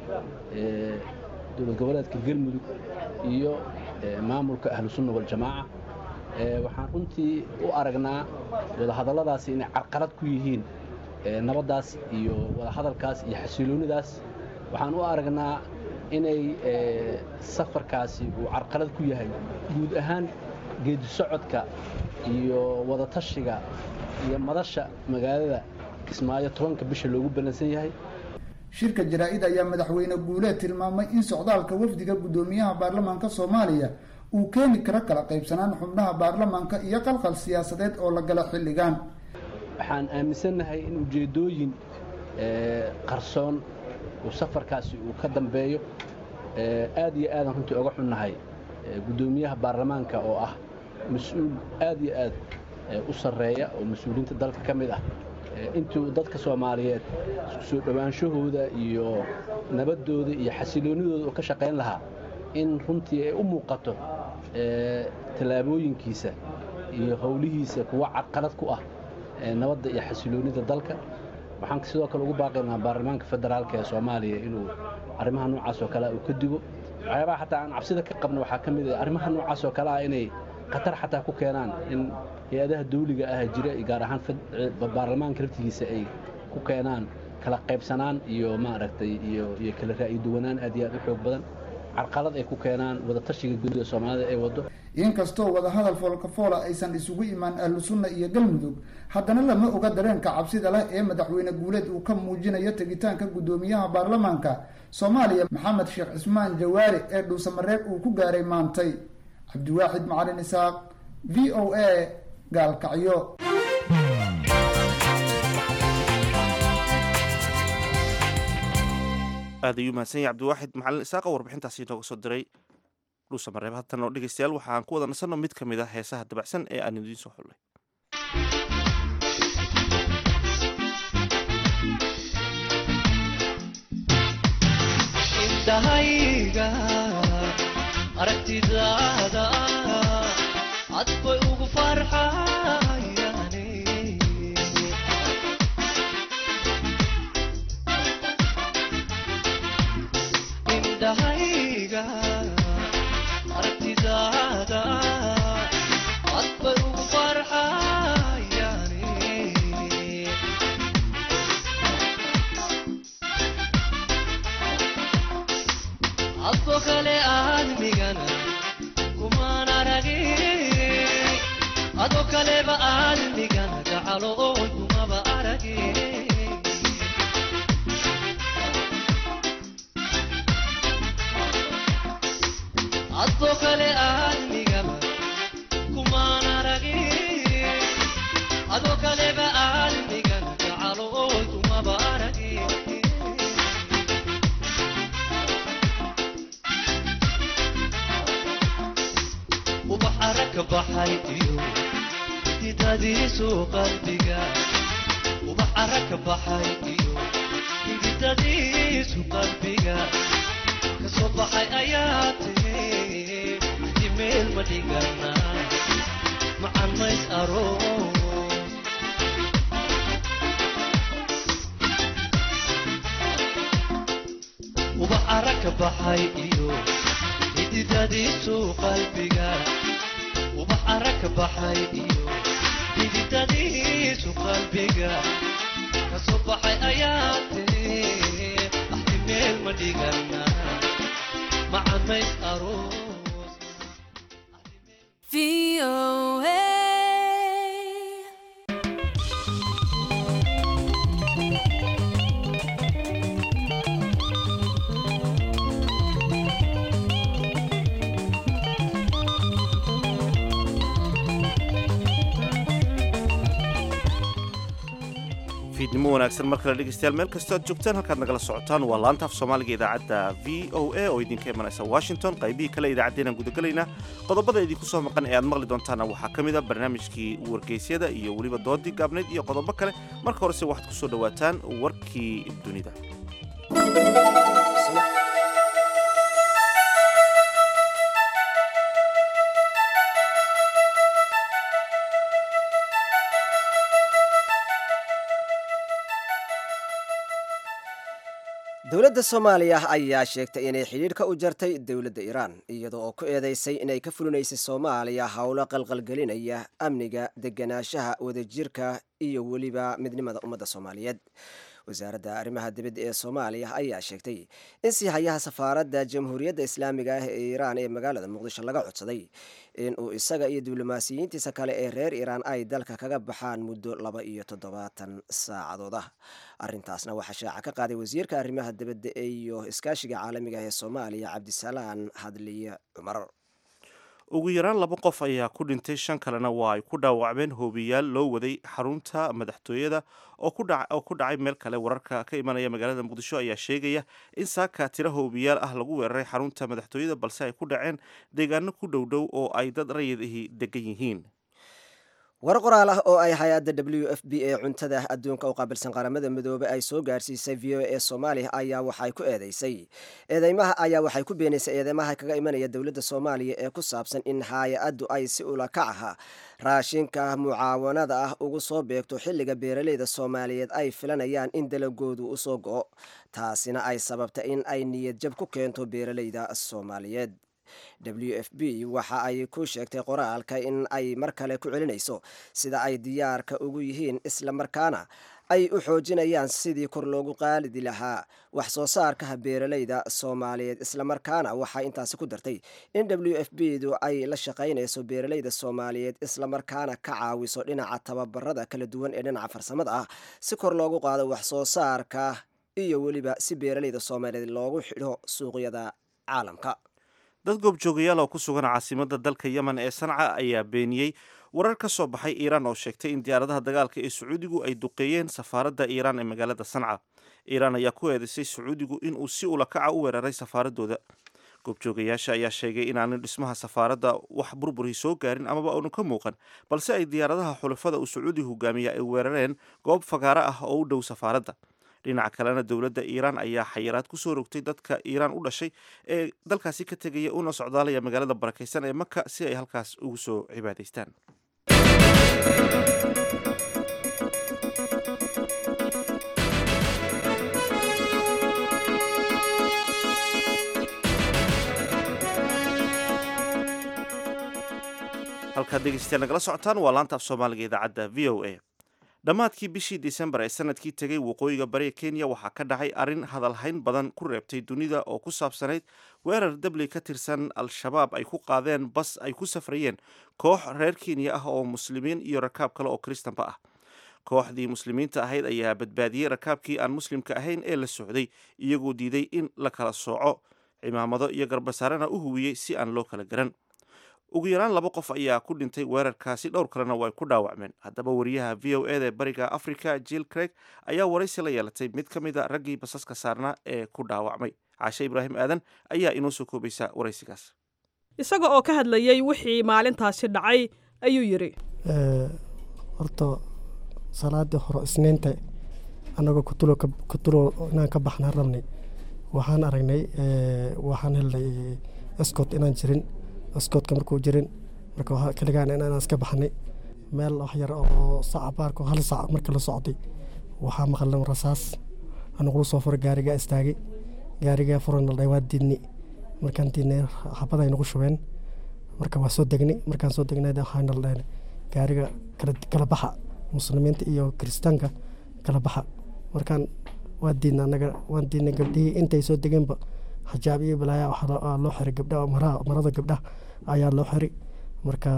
dowlad goboleedka galmudug iyo maamulka ahlu sunna waljamaaca waxaan runtii u aragnaa wadahadalladaasi inay carqalad ku yihiin nabaddaas iyo wadahadalkaas iyo xasiloonidaas waxaan u aragnaa inay safarkaasi uu carqalad ku yahay guud ahaan geedi socodka iyo wadatashiga iyo madasha magaalada kismaayo tobanka bisha loogu ballansan yahay shirka jaraa-id ayaa madaxweyne guuleed tilmaamay in socdaalka wafdiga guddoomiyaha baarlamaanka soomaaliya uu keeni karo kala qaybsanaan xubnaha baarlamaanka iyo qalqal siyaasadeed oo la gala xilligan waxaan aaminsannahay in ujeeddooyin qarsoon uu safarkaasi uu ka dambeeyo aad iyo aadan runtii oga xunnahay guddoomiyaha baarlamaanka oo ah mas-uul aad iyo aad u sarreeya oo mas-uuliyiinta dalka ka mid ah intuu dadka soomaaliyeed isku soo dhowaanshahooda iyo nabaddooda iyo xasiloonnidooda uu ka shaqayn lahaa in runtii ay u muuqato tallaabooyinkiisa iyo howlihiisa kuwa carqalad ku ah nabadda iyo xasiloonnida dalka waxaan sidoo kale ugu baaqaynaa baarlamaanka federaalka ee soomaaliya inuu arrimaha noocaas oo kale uu ka digo waxyaabaha xataa aan cabsida ka qabna waxaa ka mid ah arrimaha noocaas oo kale ah inay khatar xataa ku keenaan in hay-adaha dawliga ah jira gaar ahaan baarlamaanka laftigiisa ay ku keenaan kala qaybsanaan iyo maaragtay iyo iyo kala ra'yi duwanaan aad iyo aad u xoog badan carqalad ay ku keenaan wadatashiga guud ee soomaalida ay waddo inkastoo wadahadal foolkafoola aysan isugu imaan ahlu sunna iyo galmudug haddana lama oga dareenka cabsida leh ee madaxweyne guuleed uu ka muujinayo tegitaanka guddoomiyaha baarlamaanka soomaaliya maxamed sheekh cismaan jawaari ee dhuusamareeb uu ku gaaray maantay cabdiwaaxid macalin isaaq v o a gaalkacyo aad ayuu mahadsan yahay cabdiwaaxid macalin isaaqa warbixintaasi inooga soo diray dhuusamareeb haatan oo dhegeystayaal waxaan ku wada nasanno mid ka mid ah heesaha dabacsan ee aan idiin soo xullay intahayga aragtidaada cad bay ugu farxayane indhahayga aragtidaada cad bay ugu farxayane adko kale aadmigana kumaan aragin adoo kaleba aadmigana gacaloon kumaba aragin adoo kale aadmigaba kumaan aragin adoo kaleba aadmigana gacaloon kumaba aragin ubax aragka baxay iyo hididadiisu qalbiga ubax aragka baxay iyo hididadiisu qalbiga kasoo baxay ayaa tiri hadi meel ma dhigana macan mays aroos ubax ara ka baxay iyo xididadiisu qalbiga ubax ara ka baxay iyo xididadiisu qalbiga kasoo baxay ayaa tiri axdi meel ma dhigana macan mays aroos fiidnimo wanaagsan mar kale dhegeystayaal meel kastoo aad joogtaan halkaad nagala socotaan waa laanta af soomaaliga idaacadda v o a oo idinka imanaysa washington qaybihii kale idaacaddeenaan gudagelaynaa qodobada idinku soo maqan ee aad maqli doontaana waxaa ka mid a barnaamijkii wargeysyada iyo weliba doodii gaabnayd iyo qodobo kale marka horese waxaad ku soo dhowaataan warkii dunida dowladda soomaaliya ayaa sheegtay inay xidhiidhka u jartay dowladda iiraan iyada oo ku eedeysay inay ka fulinaysay soomaaliya howlo qalqalgelinaya amniga deganaanshaha wadajirka iyo weliba midnimada ummadda soomaaliyeed wasaaradda arrimaha dibadda ee soomaaliya ayaa sheegtay in siihayaha safaaradda jamhuuriyadda islaamiga ah ee iiraan ee magaalada muqdisho laga codsaday in uu isaga iyo diblomaasiyiintiisa kale ee reer iiraan ay dalka kaga baxaan muddo laba iyo toddobaatan saacadood ah arrintaasna waxaa shaaca ka qaaday wasiirka arrimaha dibadda iyo iskaashiga caalamiga ah ee soomaaliya cabdisalaan hadliye cumar ugu yaraan laba qof ayaa ku dhintay shan kalena waa ay ku dhaawacmeen hoobiyaal loo waday xarunta madaxtooyada oo ku dhacay meel kale wararka ka imanaya magaalada muqdisho ayaa sheegaya in saaka tiro hoobiyaal ah lagu weeraray xarunta madaxtooyada balse ay ku dhaceen deegaano ku dhowdhow oo ay dad rayidihii degan yihiin war qoraal ah oo ay hay-adda w f b ee cuntada adduunka u qaabilsan qaramada midoobey ay soo gaarsiisay v o e soomaaliya ayaa waxay ku eedeysay eedeymaha ayaa waxay ku beenaysay eedeymaha kaga imanaya dowladda soomaaliya ee ku saabsan in hay-addu ay si ula kac aha raashinka mucaawanada ah ugu soo beegto xilliga beeraleyda soomaaliyeed ay filanayaan in dalagoodu usoo go-o taasina ay sababta in ay niyad jab ku keento beeraleyda soomaaliyeed w f b waxa ay ku sheegtay qoraalka in ay mar kale ku celinayso sida ay diyaarka ugu yihiin isla markaana ay u xoojinayaan sidii kor loogu qaalidi lahaa wax soo saarkaha beeraleyda soomaaliyeed islamarkaana waxay intaasi ku dartay in w f b du ay la shaqaynayso beeraleyda soomaaliyeed islamarkaana ka caawiso dhinaca tababarada kala duwan ee dhinaca farsamada ah si kor loogu qaado wax soo saarka iyo weliba si beeraleyda soomaaliyeed loogu xidho suuqyada caalamka dad goobjoogayaal oo ku sugan caasimada dalka yemen ee sanca ayaa beeniyey warar ka soo baxay iiraan oo sheegtay in diyaaradaha dagaalka ee sacuudigu ay duqeeyeen safaaradda iiraan ee magaalada sanca iiraan ayaa ku eedeysay sacuudigu inuu si ulakaca u weeraray safaaradooda goobjoogayaasha ayaa sheegay inaanan dhismaha safaaradda wax burburii soo gaarin amaba aanu ka muuqan balse ay diyaaradaha xulafada uu sacuudi hogaamiya ay weerareen goob fagaaro ah oo u dhow safaaradda dhinaca kalena dowladda iiraan ayaa xayiraad ku soo rogtay dadka iiraan u dhashay ee dalkaasi ka tegaya una socdaalaya magaalada barakaysan ee maka si ay halkaas ugu soo cibaadaystaan halkaad dhegeystayaal nagala socotaan waa laanta af soomaaliga idaacadda v o a dhammaadkii bishii disembar ee sanadkii tegay waqooyiga bariga kenya waxaa ka dhacay arrin hadalhayn badan ku reebtay dunida oo ku saabsanayd weerar dabley ka tirsan al-shabaab ay ku qaadeen bas ay ku safrayeen koox reer kenya ah oo muslimiin iyo rakaab kale oo kristanba ah kooxdii muslimiinta ahayd ayaa badbaadiyey rakaabkii aan muslimka ahayn ee la socday iyagoo diiday in la kala sooco cimaamado iyo garbasaarena u huwiyey si aan loo kala garan ugu yaraan laba qof ayaa ku dhintay weerarkaasi dhowr kalena way ku dhaawacmeen haddaba wariyaha v o eda bariga africa jill craig ayaa waraysi la yeelatay mid ka mid a raggii basaska saarnaa ee ku dhaawacmay caashe ibraahim aadan ayaa inoo soo koobaysa waraysigaas isaga oo ka hadlayey wixii maalintaasi dhacay ayuu yidhi horta salaadii hore isniinta annagoo kutulo inaan ka baxnaan rabnay waxaan aragnay waxaan helnay escot inaan jirin escotka markuu jirin marka kaligaan inaan iska baxnay meel wax yar oo saca baarko hal sac marka la socday waxaa maqalnay rasaas anagula soo furay gaarigaa istaagay gaarigaa furan la waa diidni markaan diidnay xabada ay nagu shubeen marka waa soo degnay markaan soo degnay waxaana la dhahnay gaariga kala baxa muslimiinta iyo kiristaanka kala baxa markaan waa diidna anaga waan diidnay gabdhihii intay soo degeenba xijaab iyo balaaya waxaa loo xiray gabdhaha marada gabdhaha ayaa loo xiray marka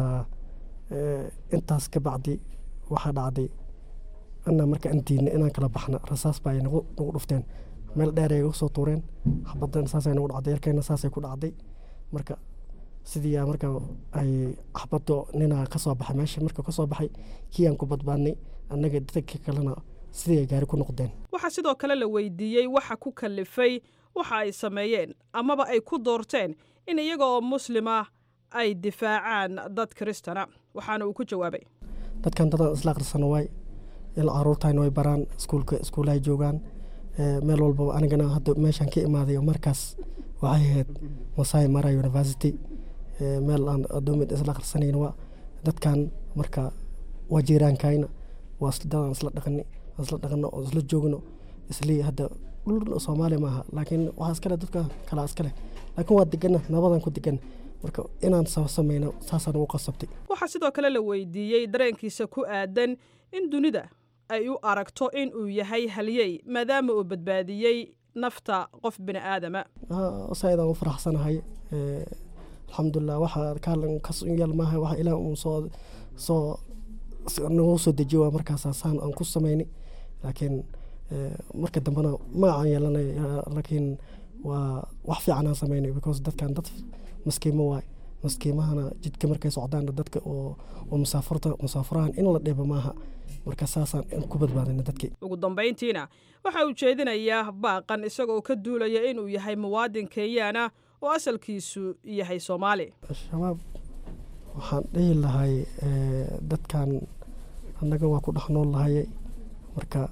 intaas ka bacdi waxaa dhacday anaa marka aan diidnay inaan kala baxna rasaas baa ay nagu dhufteen meel dheer ay uga soo tuureen xabadan saasay nagu dhacday yarkeena saasay ku dhacday marka sidii marka ay xabado ninaa ka soo baxay meesha marka ka soo baxay kii aan ku badbaadnay annaga dadka kalena sidii ay gaari ku noqdeen waxaa sidoo kale la weydiiyey waxa ku kalifay waxa ay sameeyeen amaba ay ku doorteen in iyaga oo muslima ay difaacaan dad kiristana waxaana uu ku jawaabay dadkan dadaan isla akhrisano waay il caruurtayna way baraan iskuulka iskuulahay joogaan meel walbaba anigana hadda meeshaan ka imaaday markaas waxay ahayd masai mara university meel aan adoomid isla akhrisanayna waa dadkan marka waa jiiraankayna waa dadaan isla dhaqani isla dhaqano oo isla joogno islii hadda dhul soomaaliya maaha laakiin waxaa iskale dadka kalaa iskale laakiin waa degana nabadan ku degan marka inaan sameyno saasaan ugu qasabtay waxaa sidoo kale la weydiiyey dareenkiisa ku aadan in dunida ay u aragto in uu yahay halyey maadaama uu badbaadiyey nafta qof bini aadama saidaan u faraxsanahay alxamdulilah waxa kaalan kasyal maaha waxa ilaah uun soo soo nagu soo dejiyo waa markaas saan aan ku samaynay laakiin marka dambena magacaan yeelanay laakiin waa wax fiican aan samaynay because dadkan dad maskiimo waay maskiimahana jidka markay socdaan dadka oo musaafurta musaafurahan in la dhiba maaha marka saasaan ku badbaadina dadkii ugu dambayntiina waxa uu jeedinayaa baaqan isagoo ka duulaya inuu yahay muwaadin kenyaana oo asalkiisu yahay soomaali shabaab waxaan dhihi lahay dadkan annaga waa ku dhex nool lahayay marka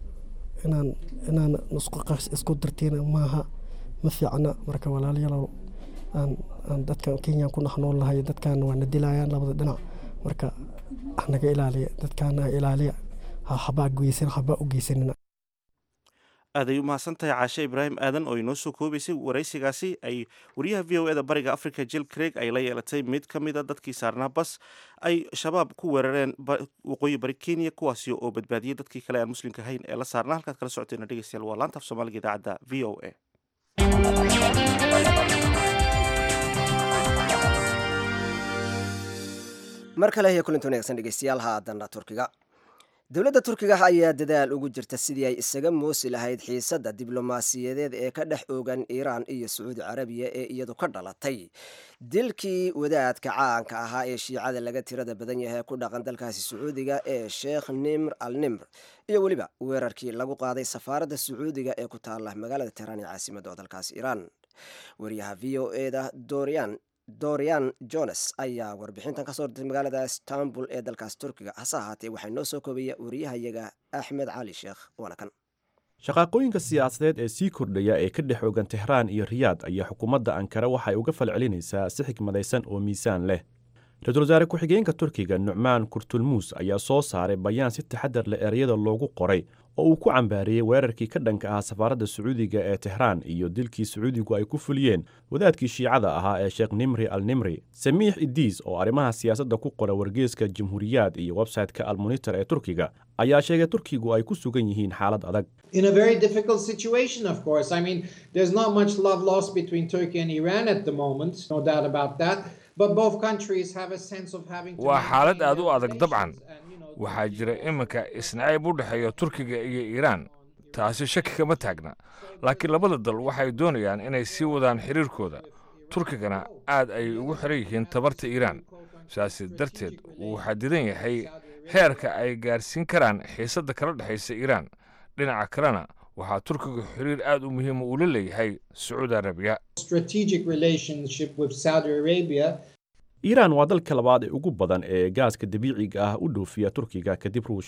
inaan inaan isku dartiina maaha ma fiicna marka walaalyalow aan aan dadkan kenya ku dhex nool lahay dadkan waana dilayaan labada dhinac marka naga ilaaliya dadkaana ilaaliya habaa geysan habaa u geysanina aad ay u mahadsantahay caashe ibraahim aadan oo inoo soo koobaysay waraysigaasi ay wariyaha v o e da bariga africa jill craig ay la yeelatay mid ka mid a dadkii saarnaa bas ay shabaab ku weerareen waqooyi bari kenya kuwaasi oo badbaadiyey dadkii kale aan muslimka ahayn ee la saarnaa halkaad kala socoteena dhegeystayaal waa laanta af soomaaliga idaacadda v o a mar kale iyo kulanti wanaagsan dhegeystayaal haadana turkiga dowladda turkiga ayaa dadaal ugu jirta sidii ay isaga moosi lahayd xiisadda diblomaasiyadeed ee ka dhex oogan iiraan iyo sacuudi carabiya ee iyadu ka dhalatay dilkii wadaadka caanka ahaa ee shiicada laga tirada badan yahay ku dhaqan dalkaasi sacuudiga ee sheekh nimr al nimr iyo weliba weerarkii lagu qaaday safaaradda sacuudiga ee ku taala magaalada tehraan ee caasimadda dalkaasi iiraan wariyaha v o e da dorian dorian jones ayaa warbixintan kasoo dirtay magaalada istanbul ee dalkaas turkiga hase ahaatee waxaa noo soo koobaya wariyahayaga axmed cali sheekh waana kan shaqaaqooyinka siyaasadeed ee sii kordhaya ee ka dhex ogan tehraan iyo riyaad ayaa xukuumadda ankara waxay uga falcelinaysaa si xikmadaysan oo miisaan leh ra-iisul wasaare ku-xigeenka turkiga nucmaan kurtulmuus ayaa soo saaray bayaan si taxadar leh ereyada loogu qoray oo uu ku cambaariyey weerarkii ka dhanka ahaa safaaradda sacuudiga ee tehraan iyo dilkii sacuudigu ay ku fuliyeen wadaadkii shiicada ahaa ee sheekh nimri al nimri samiix idiis oo arrimaha siyaasadda ku qora wargeeska jamhuuriyaad iyo websayte-ka almonitor ee turkiga ayaa sheegay turkigu ay ku sugan yihiin xaalad adag in a very difficult situation, of course. I mean, there's not much love lost between Turkey and Iran at the moment, no doubt about that. But both countries have a sense of having to waa xaalad maintain aad u their adag dabcan relations and, you know, waxaa jira iminka isnacayb u dhexeeya turkiga iyo iiraan taasi shaki kama taagna laakiin labada dal waxay doonayaan inay sii wadaan xiriirkooda turkigana aad ayay ugu xiran yihiin tabarta iiraan sidaasi darteed wuu xadidan yahay heerka ay gaarsiin karaan xiisadda kala dhexaysa iiraan dhinaca kalena waxaa turkiga xiriir aad u muhiima uu la leeyahay sacuudi arabiya strategic relationship with Saudi Arabia iiraan waa dalka labaad ee ugu badan ee gaaska dabiiciga ah u dhoofiya turkiga kadib ruushka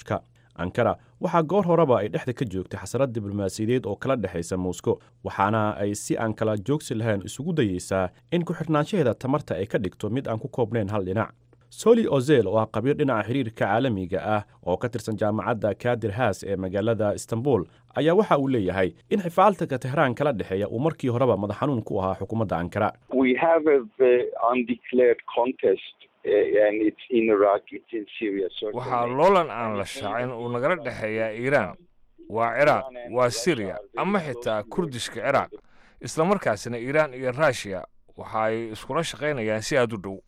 ankara waxaa goor horeba ay dhexda ka joogtay xasarad diblomaasiyadeed oo kala dhexaysa moscow waxaana ay si aan kala joogsi lahayn isugu dayeysaa in ku-xidhnaanshaheeda tamarta ay ka dhigto mid aan ku koobnayn hal dhinac soli ozel oo ah qabiir dhinaca xiriirka caalamiga ah oo ka tirsan jaamacadda kadir haas ee magaalada istanbul ayaa waxa uu leeyahay in xifaaltanka tehraan kala dhexeeya uu markii horeba madax xanuun ku ahaa xukuumadda ankara waxaa loolan aan la shaacin uu nagala dhexeeyaa iiraan waa ciraaq waa siriya ama xitaa kurdishka ciraaq islamarkaasina iiraan iyo ruushiya waxa ay iskula shaqaynayaan si aad u dhow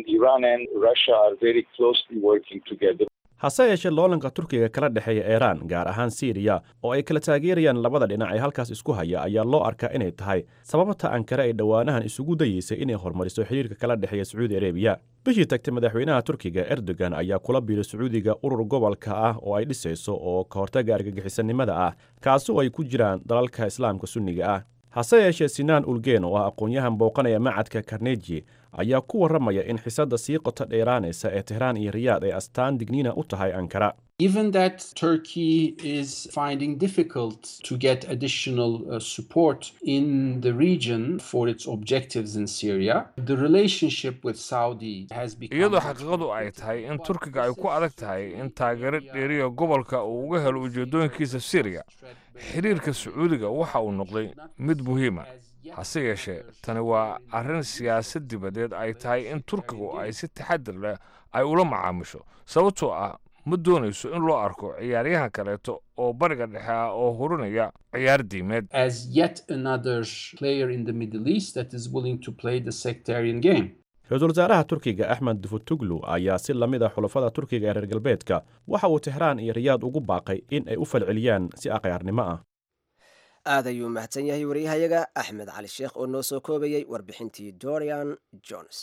hase yeeshee loolanka turkiga kala dhexeeya iiraan gaar ahaan siiriya oo ay kala taageerayaan labada dhinac ee halkaas isku haya ayaa loo arkaa inay tahay sababta ankare ay dhowaanahan isugu dayeysay inay horumariso xiriirka kala dhexeeya sacuudi arebiya bishii tagtay madaxweynaha turkiga erdogan ayaa kula biiray sacuudiga urur gobolka ah oo ay dhisayso oo ka hortaga argagixisanimada ah kaasi oo ay ku jiraan dalalka islaamka sunniga ah hase yeeshee sinaan ulgen oo ah aqoon-yahan booqanaya macadka karneji ayaa ku warramaya in xisadda sii qoto dheeraanaysa ee tehraan iyo riyaad ay astaan digniina u tahay ankara Given that Turkey is finding difficult to get additional uh, support in the region for its objectives in Syria, the relationship with Saudi has become. iyadoo xaqiiqadu ay tahay in turkiga ay ku adag tahay in taageero dheeriya gobolka uu uga helo ujeedooyinkiisa syriya xiriirka sacuudiga waxa uu noqday mid muhiima hase yeeshee tani waa arrin siyaasad dibadeed ay tahay in turkigu ay si taxadir leh ay ula macaamisho sababtoo ah ma doonayso in loo arko ciyaaryahan kaleeto oo bariga dhexe ah oo hurinaya ciyaar diimeed as yet another player in the Middle East that is willing to play the sectarian game. ra-iisul wasaaraha turkiga axmed dufutuglu ayaa si la mid a xulafada turkiga ee reer galbeedka waxa uu tehraan iyo riyaad ugu baaqay in ay u falceliyaan si aqyaarnimo ah aad ayuu mahadsan yahay waryahayaga axmed cali sheekh oo noo soo koobayey warbixintii dorian jones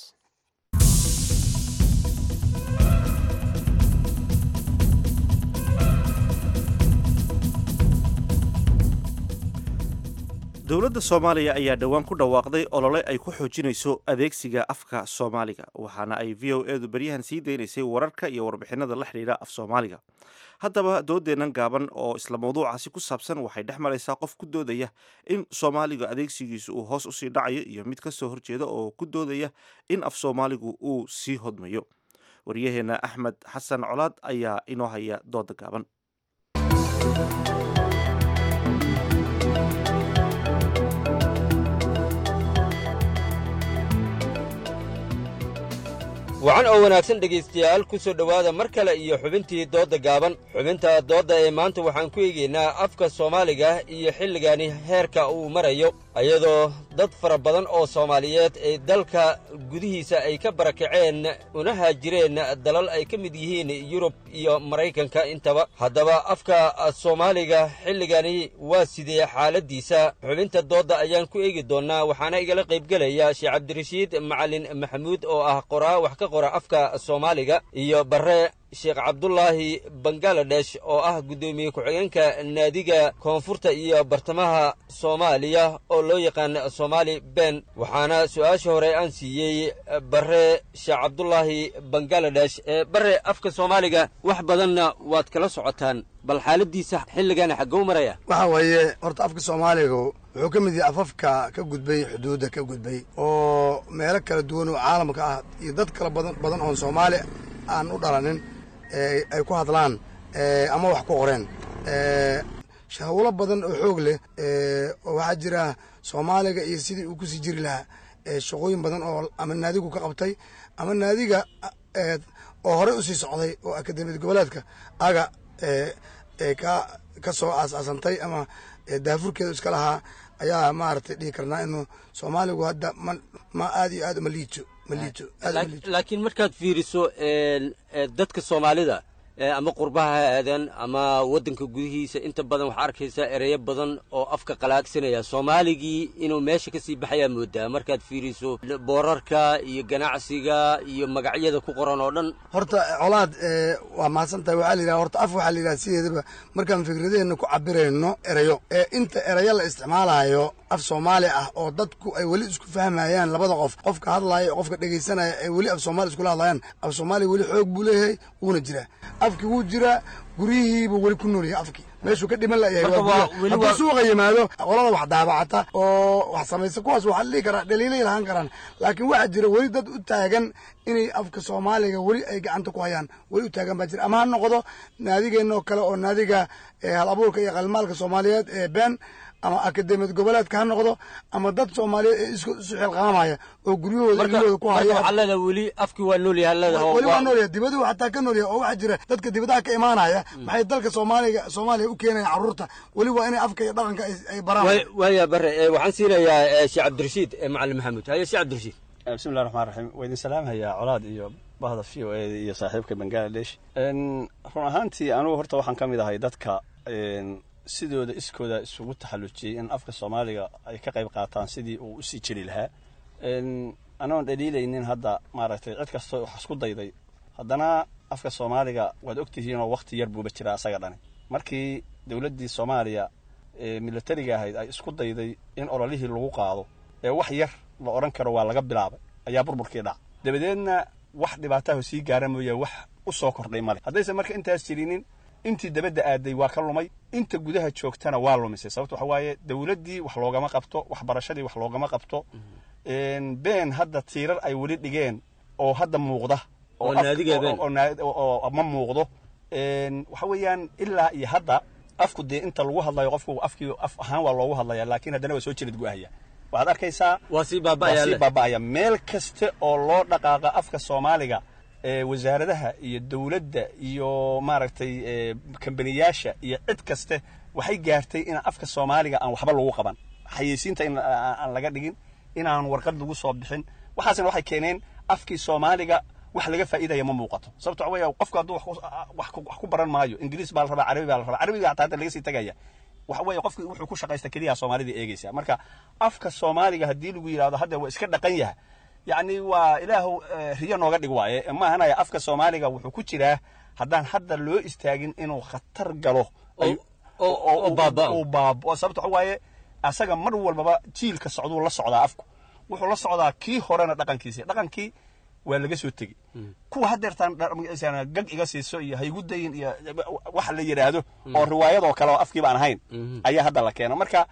dowladda soomaaliya ayaa dhowaan ku dhawaaqday olole ay ku xoojinayso adeegsiga afka soomaaliga waxaana ay v o edu beryahan sii daynaysay wararka iyo warbixinada la xidhiidha af soomaaliga haddaba doodeennan gaaban oo isla mawduucaasi ku saabsan waxay dhex maraysaa qof ku doodaya in soomaaliga adeegsigiisu uu hoos usii dhacayo iyo mid ka soo horjeeda oo ku doodaya in af soomaaligu uu sii hodmayo waryaheena axmed xasan colaad ayaa inoo haya dooda gaaban wacan oo wanaagsan dhegaystayaal ku soo dhowaada mar kale iyo xubintii doodda gaaban xubinta doodda ee maanta waxaan ku eegaynaa afka soomaaliga iyo xilligani heerka uu marayo iyadoo dad fara badan oo soomaaliyeed ee dalka gudihiisa ay ka barakaceen una haajireen dalal ay ka mid yihiin yurub iyo maraykanka intaba haddaba afka soomaaliga xilligani waa sidee xaaladdiisa xubinta doodda ayaan ku eegi doonnaa waxaana igala qaybgelaya sheekh cabdirashiid macalin maxamuud oo ah qoraa wax ka qora afka soomaaliga iyo barre sheekh cabdulaahi bangaladesh oo ah guddoomiye ku-xigeenka naadiga koonfurta iyo bartamaha soomaaliya oo loo yaqaan soomaali ben waxaana su-aasha hore aan siiyey barre sheekh cabdulaahi bangaladesh barre afka soomaaliga wax badanna waad kala socotaan bal xaaladiisa xilligana xaggou maraya waxa weeye horta afka soomaaliga wuxuu ka mid yahay afafka ka gudbay xuduudda ka gudbay oo meelo kala duwan oo caalamka ah iyo dad kala badan badan oon soomaali aan u dhalanin ay ku hadlaan ama wax ku qoreen hawlo badan oo xoog leh oo waxaa jira soomaaliga iyo sidii uu kusii jiri lahaa shaqooyin badan oo ama naadigu ka qabtay ama naadiga oo horey usii socday oo akademiyad goboleedka aga ka ka soo aas-aasantay ama daafurkeedu iska lahaa ayaa maaragtay dhihi karnaa inuu soomaaligu hadda ma ma aad iyo aad uma liito ma liito aad uma liito laakiin markaad fiiriso dadka soomaalida ama qurbaha ha aadaan ama waddanka gudihiisa inta badan waxaa arkaysaa ereyo badan oo afka qalaagsanaya soomaaligii inuu meesha ka sii baxayaa moodaa markaad fiiriso boorarka iyo ganacsiga iyo magacyada ku qoran oo dhan horta colaad waa mahadsan tahay waxaa la yidhaha horta af waxaa la yidhaha sideedaba markaan fikradeenna ku cabirayno erayo ee inta erayo la isticmaalayo af soomaali ah oo dadku ay weli isku fahmayaan labada qof qofka hadlaaya iyo qofka dhegaysanaya ay weli af soomaali iskula hadlayaan af soomaaliya weli xoog buu leeyahay wuuna jiraa afkii wuu jiraa guryihiibuu weli ku nool yahay afkii meeshuu ka dhiman layahay Marka waa waa- guryaha. weli hadduu waa- suuqa yimaado qolada wax daabacata oo wax samaysa kuwaas waxaa la dhihi karaa dhaliilay lahaan karaan laakiin waxaa jira weli dad u taagan inay afka soomaaliga weli ay gacanta ku hayaan weli u taagan baa jira ama ha noqdo naadigeenna oo kale oo naadiga eh, hal abuurka iyo qalmaalka soomaaliyeed ee been ama akademiyad goboleedka ha noqdo ama dad soomaaliyeed ee isku isu xilqaamaya oo guryahooda marka ilmahooda ku marka haya waxaa leedahay weli afkii waa nool yahay leedahay weli waa noolyahay dibaduhu xataa ka noolyahay oo waxaa jira dadka dibadaha ka imaanaya maxay dalka soomaaliga soomaaliya u keenayaan carruurta weli waa inay afka iyo dhaqanka ay- ay baraan Waay- waaya bare eh, waxaan siinayaa eh, sheekh cabdirashiid eh, macalin maxamuud haye sheekh cabdirashiid bismillahi raxmaan raxiim waa idin salaamhayaa colaad iyo bahda v o e iyo saaxiibka bangaladesh En, run ahaantii anugu horta waxaan ka mid ahay dadka en, sidooda iskooda isugu taxallujiyey in afka soomaaliga ay ka qayb qaataan sidii uu usii jiri lahaa En, anoon dhaliilaynin hadda maaragtay cid kastoo wax isku dayday haddana afka soomaaliga waad ogtihiinoo wakti yar buuba jiraa asaga dhani markii dowladdii soomaaliya ee militariga ahayd ay isku dayday in ololihii lagu qaado ee wax yar la odhan karo waa laga bilaabay ayaa burburkii dhac dabadeedna wax dhibaataha sii gaara mooye wax u soo kordhay male haddaysan marka intaas jirinin intii dabadda aaday waa ka lumay inta gudaha joogtana waa lumisay sababto waxa waaye dowladdii wax loogama qabto waxbarashadii wax loogama qabto En, been hadda tiirar ay weli dhigeen oo hadda muuqda Oo af- naadiga been. oo- oo naa- oo- oo ma muuqdo En, waxa weeyaan ilaa iyo hadda afku dee inta lagu hadlayo qofku afkii af ahaan waa loogu hadlaya laakiin haddana waa soo jirid guahaya waxaad arkaysaa waa sii baaba'aya waa sii leh. baaba'aya meel kaste oo loo dhaqaaqa afka soomaaliga ee wasaaradaha iyo dowladda iyo maaragtay ee, kambaniyaasha iyo cid kaste waxay gaartay in afka soomaaliga aan waxba lagu qaban xayeysiinta in aan aan laga dhigin inaan warqad lagu soo bixin waxaasna waxay keeneen afkii soomaaliga wax laga faa'iidaya ma muuqato sababto waxa weeye qofku hadduu wax ku- wax ku- wax ku baran maayo ingiriis baa la rabaa carabi baa la rabaa carabiga hataa hadda laga sii tagaya waxa weeye qofki wuxuu ku shaqaysta keliya soomaalida eegaysa marka afka soomaaliga haddii lagu yidhahdo hadda waa iska dhaqan yaha yacni waa ilaahu eh, riyo nooga dhig waaye ma ahanaya afka soomaaliga wuxuu ku jiraa haddaan hadda loo istaagin inuu khatar galo ay- oo- oo baaba'o. uu baaba'o sababto waxa waaye asaga mar walbaba jiilka socduu la socdaa afku wuxuu la socdaa kii horena dhaqankiisi dhaqankii waa laga soo tegi kuwa haddeertaan dha- gag iga siiso iyo haygu dayin iyo wax la yidhaahdo oo riwaayadoo kale oo afkii baan ahayn ayaa hadda la keena marka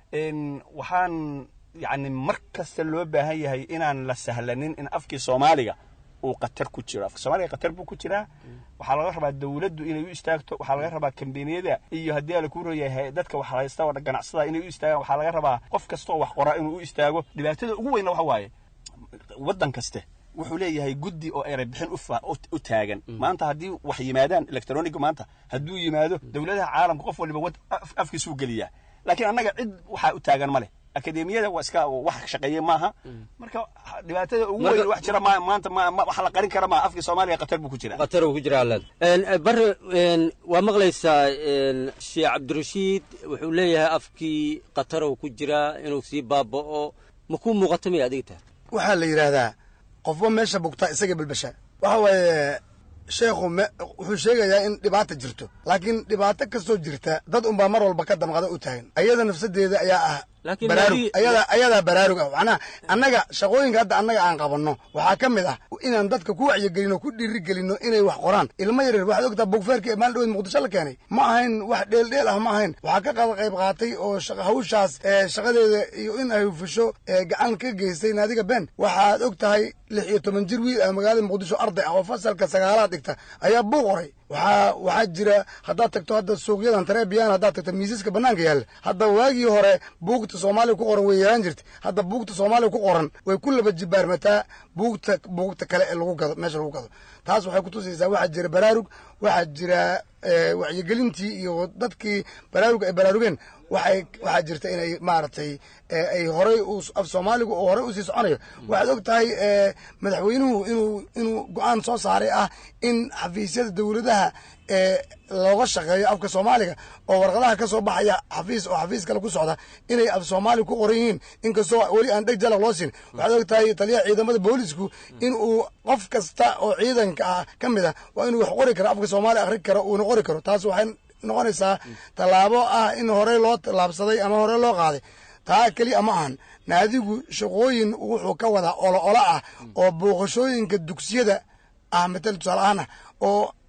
en, waxaan yani mar kasta loo baahan yahay inaan la sahlanin in afkii soomaaliga uu khatar ku jiro afka soomaaliga khatar buu ku jiraa waxaa laga rabaa dowladdu inay u istaagto waxaa laga rabaa kambaniyada iyo haddii ala ku royahay dadka wax haysta oo ganacsada inay u istaagaan waxaa laga rabaa qof kasta oo wax qoraa inuu u istaago dhibaatada ugu weynna waxa waaye waddan kaste wuxuu leeyahay guddi oo eray bixin u fa- u- u taagan maanta haddii wax yimaadaan electroniga maanta hadduu yimaado dowladaha caalamka qof waliba wad- af- afkiisuu geliyaa laakiin annaga cid waxaa u taagan ma leh akademiyada waa iska wax shaqeeye maaha marka dhibaatada ugu Marka- weyn wax jira ma- maanta ma- ma- waxa la qarin kara ma afkii soomaaliya khatar buu ku jiraa khatar uu ku jiraa leed bare en, waa maqlaysaa en, sheekh cabdirashiid wuxuu leeyahay afkii khatar uu ku jiraa inuu sii baaba'o ma kuu muuqato miya adiga tahay waxaa la yidhaahdaa qofba meesha bugtaa isaga bilbasha waxa waaye sheekhu me- wuxuu sheegayaa in dhibaata jirto laakiin dhibaato kastoo jirta dad unbaa mar walba ka damqada u taagan ayada nafsadeeda ayaa ah Laakiin baraarug haddii- ayada ayadaa baraarug ah macnaha annaga shaqooyinka hadda annaga aan qabanno waxaa ka mid ah inaan dadka ku wacyigelino ku dhiirigelino inay wax qoraan ilmo yaryar waxaad ogtaa bugfeerka ee maalin dhaweed muqdisho la keenay ma ahayn wax dheeldheel ah ma ahayn waxaa ka qada qayb qaatay oo shaqa- hawshaas ee shaqadeeda iyo in ay hufisho ee gacan ka geystay naadiga ben waxaad og tahay lix iyo toban jir wiil ah magaalada muqdisho arday ah oo fasalka sagaalaad dhigta ayaa buuq qoray waxaa waxaa jira haddaad tagto hadda suuqyadan tareebiyaan haddaad tagto miisaska bannaanka yaalla hadda waagii hore buugta soomaaliga ku qoran way yaraan jirta hadda buugta soomaaliga ku qoran way ku laba jibaarmataa buugta buugta kale ee lagu gado meesha lagu gado taas waxay kutusaysaa waxaa jira baraarug waxaa jira eh, wacyigelintii iyo dadkii baraarug ay baraarugeen waxay waxaa jirta inay maaragtay eh, ay horay u af soomaaligu oo horey usii soconayo waxaad og tahay eh, madaxweynuhu inuu inuu go-aan soo saaray ah in xafiisyada dowladaha ee looga shaqeeyo afka soomaaliga oo warqadaha ka soo baxaya xafiis oo xafiis kale ku socda inay af soomaali ku qoran yihiin inkastoo weli aan dheg jalaq loo siin waxaad og tahay taliyaha ciidamada boolisku in uu qof kasta oo ciidanka ah ka mid ah waa inuu wax qori karo afka soomaaliya akhri karo uuna qori karo taas waxay noqonaysaa tallaabo ah in horey loo tallaabsaday ama horey loo qaaday taa keliya ma ahan naadigu shaqooyin wuxuu ka wadaa olo olo ah oo booqashooyinka dugsiyada ah matal tusaale ahaan ah oo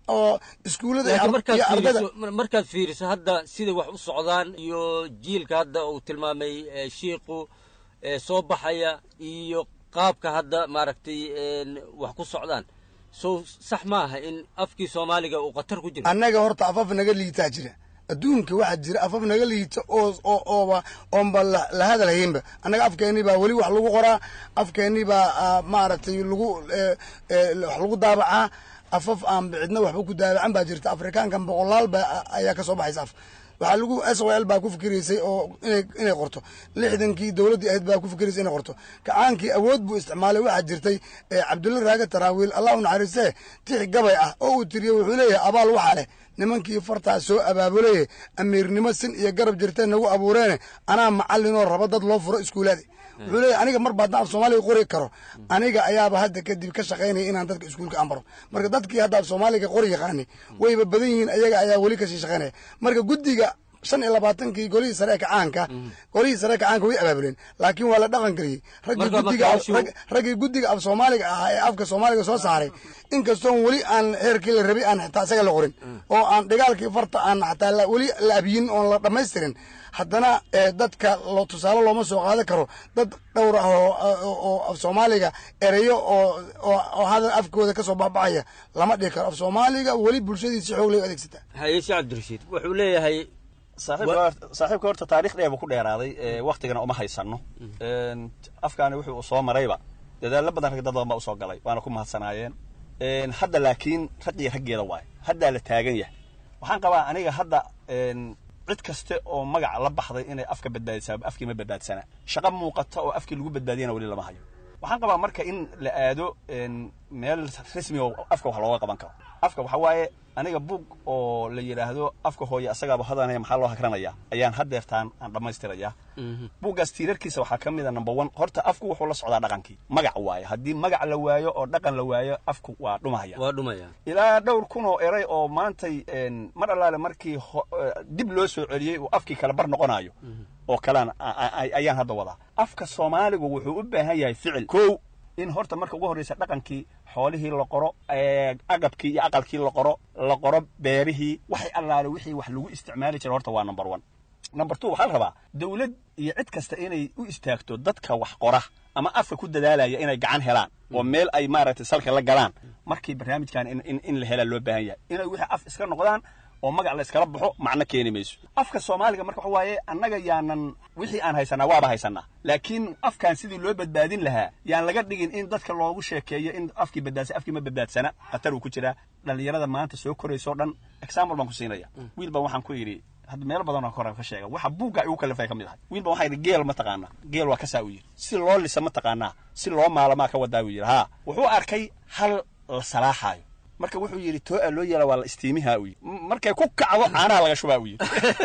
oo iskuullada iyo laakiin ar- markaad iyo ardada fiiriso mar- markaad fiiriso hadda siday wax u socdaan iyo jiilka hadda uu tilmaamay eh, shiiqu eh, soo baxaya iyo qaabka hadda maaragtay een, wax ku socdaan so sax ma aha in afkii soomaaliga uu khatar ku jiro annaga horta afaf naga liitaa jira adduunka waxaa jira afaf naga liita oo oo ooba oonba la la hadalhaynba annaga afkeennii baa weli wax lagu qoraa afkeennii baa ah, maaragtay lagu eh, eh, wax lagu daabacaa afaf aan cidna waxba ku daabacan baa jirta afrikaankan boqolaal baa ayaa ka soo baxaysa af waxaa lagu s o l baa ku fikiraysay oo inay inay qorto lixdankii dowladdii ahayd baa ku fikiraysay inay qorto kacaankii awood buu isticmaalay waxaa jirtay eh, cabdulla raaga taraawiil allah u naxariistee tix gabay ah oo uu tiriyo wuxuu leeyahay abaal waxaa leh nimankii fartaa soo abaabuleye amiirnimo sin iyo garab jirtee nagu abuureene anaa macallinoo raba dad loo furo iskuulaadi wuxuu leeyahay aniga marba haddaan af soomaaliga qori karo aniga ayaaba hadda kadib ka shaqaynaya inaan dadka iskuulka aan baro marka dadkii hadda af soomaaliga qori yaqaani wayba badan yihiin ayaga ayaa weli kasii shaqaynaya marka guddiga shan iyo labaatankii golihii sare ee kacaanka golihii sare ee kacaanka way abaabuleen laakiin waa la dhaqan geliyey raggii Marka guddiga markaasuu- rag- raggii guddiga af soomaaliga ahaa ee afka soomaaliga soo saaray inkastoon weli aan heerkii la rabay aan xitaa isaga la qorin oo aan dhigaalkii farta aan xataa la- weli la abiyin oon la dhammaystirin haddana eh, dadka loo tusaale looma soo qaadan karo dad dhowr ah oo oo- oo af soomaaliga ereyo oo oo oo hadal afkooda kasoo baxbaxaya lama dhihi karo af soomaaliga weli bulshadiisi xoog lay u adeegsataa haye sheekh cabdirashiid wuxuu leeyahay saaxiibka hor- saaxiibka horta taariikh dheer buu ku dheeraaday ee, waktigana uma haysano Een, afkaani wuxuu soo marayba dadaallo badan rag dad badan baa usoo galay waana ku mahadsanaayeen Een, hadda laakiin ragii raggeeda waaye haddaa la taagan yahay waxaan qabaa aniga hadda een, cid kaste oo magaca la baxday inay afka badbaadisaa afkii ma badbaadsana shaqo muuqata oo afkii lagu badbaadiyana weli lama hayo waxaan qabaa marka in la aado een, meel rasmi oo afka wax looga qaban karo afka waxaa waaye aniga bug oo la yidhaahdo afka hooye asagaaba hadanaya maxaa loo hakranaya ayaan haddeertaan aan dhammaystirayaa buuggaas tiirarkiisa waxaa ka mid a number one horta afku wuxuu la socdaa dhaqankii magac waaye haddii magac la waayo oo dhaqan la waayo afku waa dhumahaya waa dhumaya ilaa dhowr kun oo eray oo maantay een, mar allaale markii ho- eh, dib loo soo celiyey uu afkii kala bar noqonayo oo kalaan a- a- ayaan hadda wadaa afka soomaaligu wuxuu u baahan yahay ficil kow in horta marka ugu horreysa dhaqankii xoolihii la qoro ee, agabkii iyo aqalkii la qoro la qoro beerihii waxay allaale wixii wax lagu isticmaali jira horta waa number one number two waxaa la rabaa dowlad iyo cid kasta inay u istaagto dadka wax qora ama afka ku dadaalaya inay gacan helaan oo meel ay maaragtay salka la galaan markii barnaamijkan in, in, in la helaa loo baahan yahay inay wixii af iska noqdaan oo magac la iskala baxo macno keeni mayso afka soomaaliga marka waxa waaye annaga yaanan wixii aan haysanaa waaba haysanaa laakiin afkan sidii loo badbaadin lahaa yaan laga dhigin in dadka loogu sheekeeyo in afkii badbaadsa afkii ma badbaadsana khatar uu ku jiraa dhallinyarada maanta soo korayso dhan example baan ku siinaya wiil baan waxaan ku yidhi hadda meelo badan oo kore ka sheega waxa buugga igu kalifay ka mid ahay wiil baan waxaa yidhi geel ma taqaanaa geel waa kasaa uu yidhi si loo lisa ma taqaanaa si loo maalamaa ka wadaa uu yidhi haa wuxuu arkay hal la salaaxaayo marka wuxuu yidhi too-a loo yeela waa la istiimihaa uu yidhi M- markay ku kacdo caanaha laga shubaa uu yidhi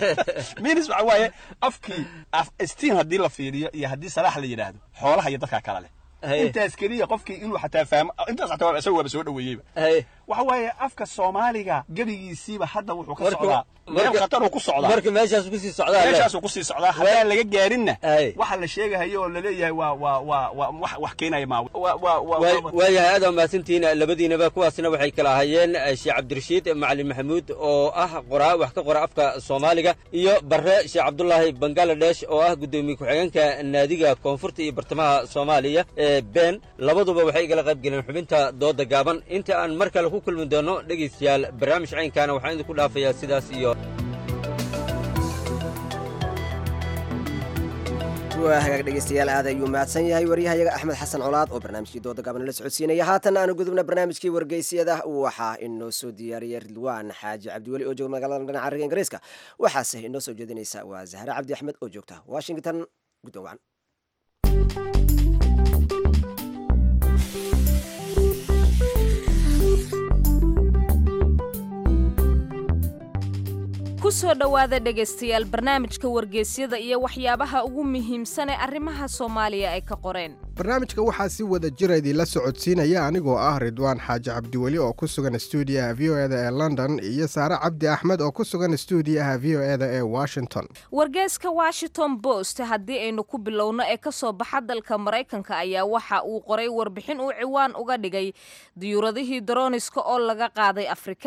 minis waxa waaye afkii af istiin haddii la fiiriyo iyo haddii salaax la yidhaahdo xoolaha iyo dadkaa kala leh Haye. intaas keliya qofkii inuu xataa fahmo intaas xataa waa isaga waaba soo dhaweeyeyba waxa waaye afka soomaaliga gebigiisiiba hadda wuxuu ka Marka- socdaa meel marka- khatar uu ku socdaa marka meeshaas kusii socdaa meeshaasuu kusii socdaa haddaan laga gaarinna waxa la sheegahayo oo laleeyahay waa waa waa waa wax wax keenaya maa waa waa waa waayahay aad waa mahadsantihiin labadiinaba kuwaasna waxay kala ahaayeen eh, sheekh cabdirashiid macalin maxamuud oo ah qoraa wax ka qora afka soomaaliga iyo barre sheekh cabdulaahi bangaladesh oo ah guddoomiye ku-xigeenka naadiga koonfurta iyo bartamaha soomaaliya ee been labaduba waxay igala qayb galeen xubinta dooda gaaban inta aan mar kale ku kulmi doono dhegaystayaal barnaamij caynkaana waxaan idinku dhaafayaa sidaas iyo waa hagaag dhegeystayaal aad ayuu mahadsan yahay waryahayaga axmed xasan colaad oo barnaamijkii dooda gaban la socodsiinaya haatan aanu gudubna barnaamijkii wargeysyada waxaa inoo soo diyaariyay ridwaan xaaji cabdiweli oo jooga magaalada dhinaca ariga ingiriiska waxaase inoo soo jeedinaysa waa zahre cabdi axmed oo joogta washington guddoon wacan ku soo dhowaada dhegaystayaal barnaamijka wargeysyada iyo waxyaabaha ugu muhiimsan ee arrimaha soomaaliya ay ka qoreen barnaamijka waxaa si wada jira idinla socodsiinaya anigoo ah ridwaan xaaji cabdiweli oo ku sugan stuudiyaha v o eda ee london iyo saare cabdi axmed oo ku sugan stuudiyaha v o eda ee washington wargeyska washington post haddii aynu ku bilowno ee ka soo baxa dalka maraykanka ayaa waxa uu qoray warbixin uu ciwaan uga dhigay diyuuradihii daroniska oo laga qaaday afrika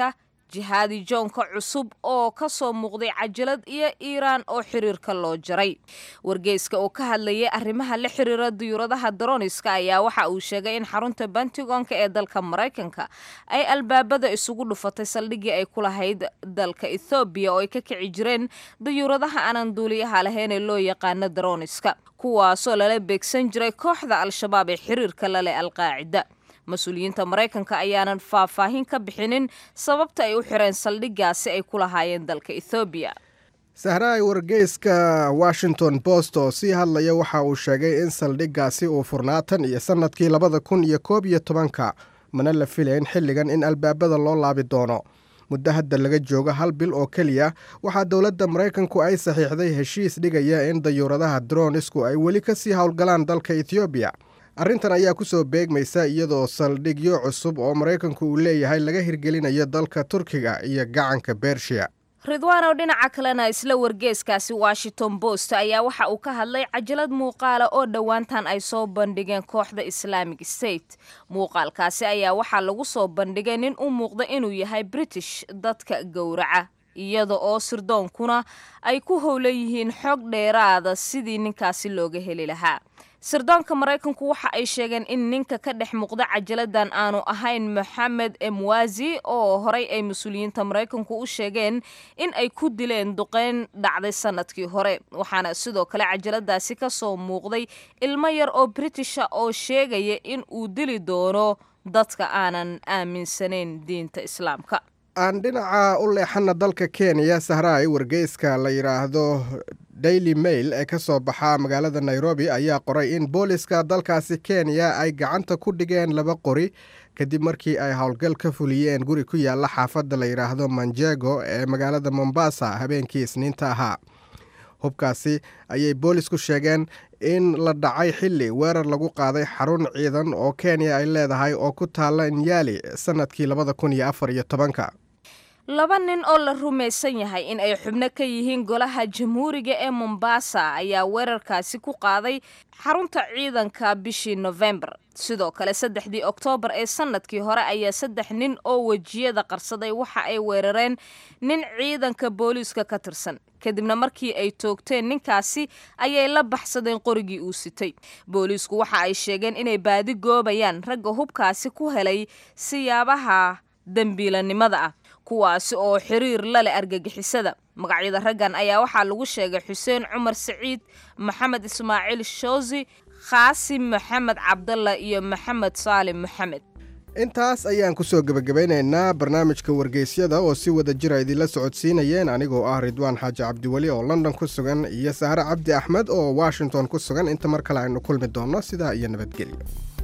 jihaadi joonka cusub oo ka soo muuqday cajalad iyo iiraan oo xiriirka loo jaray wargeyska oo ka hadlayay arrimaha la xiriira diyuuradaha daroniska ayaa waxa uu sheegay in xarunta bentigonka ee dalka maraykanka ay albaabada isugu dhufatay saldhiggii ay ku lahayd dalka ethoobiya oo ay ka kici jireen diyuuradaha aanan duuliyaha lahayn ee loo yaqaano daroniska kuwaasoo lala beegsan jiray kooxda al-shabaab ee xiriirka la leh alqaacida mas-uuliyiinta maraykanka ayaanan faahfaahin ka bixinin sababta ay u xireen saldhiggaasi ay ku lahaayeen dalka ethoobiya sahraay wargeyska washington post oo sii hadlaya waxa uu sheegay in saldhiggaasi uu furnaa tan iyo sannadkii labada kun iyo koob iyo tobanka mana la filayn xilligan in albaabada loo laabi doono muddo hadda laga joogo hal bil oo keliya waxaa dowladda maraykanku ay saxiixday heshiis dhigaya in dayuuradaha dronisku ay weli ka sii howlgalaan dalka ethoobiya arrintan ayaa ku soo beegmaysa iyadoo saldhigyo cusub oo maraykanku uu leeyahay laga hirgelinayo dalka turkiga iyo gacanka bershiya ridwaanow dhinaca kalena isla wargeeskaasi washington post ayaa waxa uu ka hadlay cajalad muuqaala oo dhowaantan ay soo bandhigeen kooxda islaamic state muuqaalkaasi ayaa waxaa lagu soo bandhigay nin u muuqda inuu yahay british dadka gowraca iyada oo sirdoonkuna ay ku howlan yihiin xog dheeraada sidii ninkaasi looga heli lahaa sirdoonka maraykanku waxa ay sheegeen in ninka ka dhex muuqda cajaladan aanu ahayn moxamed emwazi oo horay ay mas-uuliyiinta maraykanku u sheegeen in ay ku dileen duqeyn dhacday sanadkii hore waxaana sidoo kale cajaladaasi ka soo muuqday ilmo yar oo britisha oo sheegaya in uu dili doono dadka aanan aaminsanayn diinta islaamka aan dhinaca u leexana dalka kenya sahraay wargeyska la yidhaahdo daily mail ee ka soo baxa magaalada nairobi ayaa qoray in booliska dalkaasi kenya ay gacanta ku dhigeen laba qori kadib markii ay howlgal ka fuliyeen guri ku yaala xaafadda la yidhaahdo manjego ee magaalada mombasa habeenkii isniinta ahaa hubkaasi ayay boolisku sheegeen in la dhacay xilli weerar lagu qaaday xarun ciidan oo kenya ay leedahay oo ku taalla nyali sannadkii labada kun iyo afar iyo tobanka laba nin oo la rumaysan yahay in ay xubno ka yihiin golaha jamhuuriga ee mombasa ayaa weerarkaasi ku qaaday xarunta ciidanka bishii nofembar sidoo kale saddexdii oktoobar ee sannadkii hore ayaa saddex nin oo wejiyada qarsaday waxa ay weerareen nin ciidanka booliiska ka tirsan kadibna markii ay toogteen ninkaasi ayay la baxsadeen qorigii uu sitay booliisku waxa ay sheegeen inay baadi goobayaan ragga hubkaasi ku helay siyaabaha dembiilanimada ah kuwaasi oo xiriir la leh argagixisada magacyada raggan ayaa waxaa lagu sheegay xuseen cumar saciid maxamed ismaaciil shoosi khaasim maxamed cabdalla iyo maxamed saalim maxamed intaas ayaan ku soo gebagabaynaynaa barnaamijka wargeysyada oo si wada jira idinla socodsiinayeen anigoo ah ridwaan xaaji cabdiweli oo london ku sugan iyo sahre cabdi axmed oo washington ku sugan inta mar kale aynu kulmi doonno sidaa iyo nabadgelyo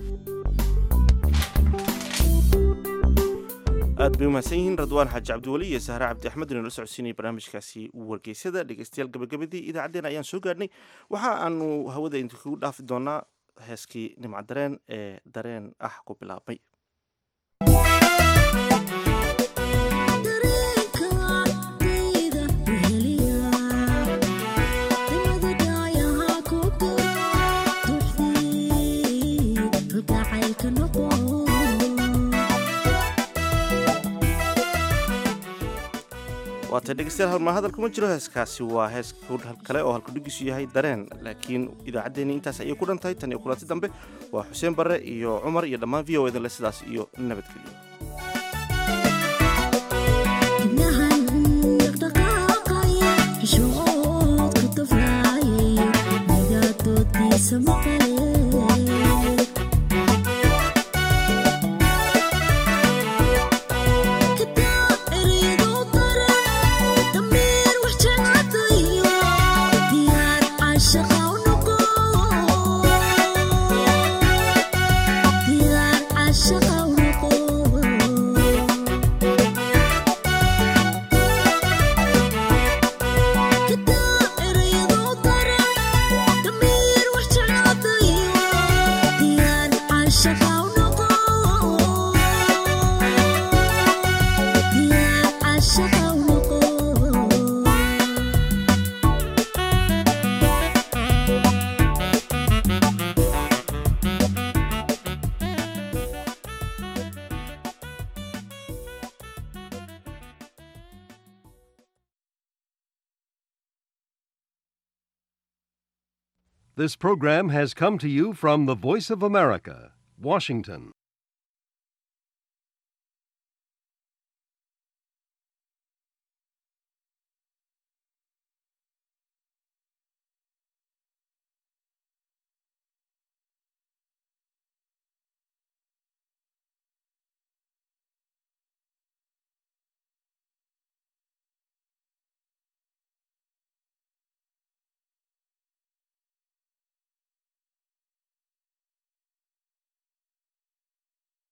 aad bay umahadsan yihiin radwaan xaaji cabdiweli iyo sahre cabdi axmed inala socodsiinaya barnaamijkaasi wargeysyada dhegeystayaal gabagabadii idaacaddeen ayaan soo gaadhnay waxa aanu hawada idinkugu dhaafi doonaa heeskii nimca dareen ee dareen ah ku bilaabmay waata dhegeystayaal halmaa hadal kuma jiro heeskaasi waa hees kale oo halkudhigiisu yahay dareen laakiin idaacaddeenii intaas ayay ku dhan tahay tan iyo kulanti dambe waa xuseen barre iyo cumar iyo dhammaan v o edan le sidaas iyo nabadgelyo This program has come to you from the Voice of America, Washington.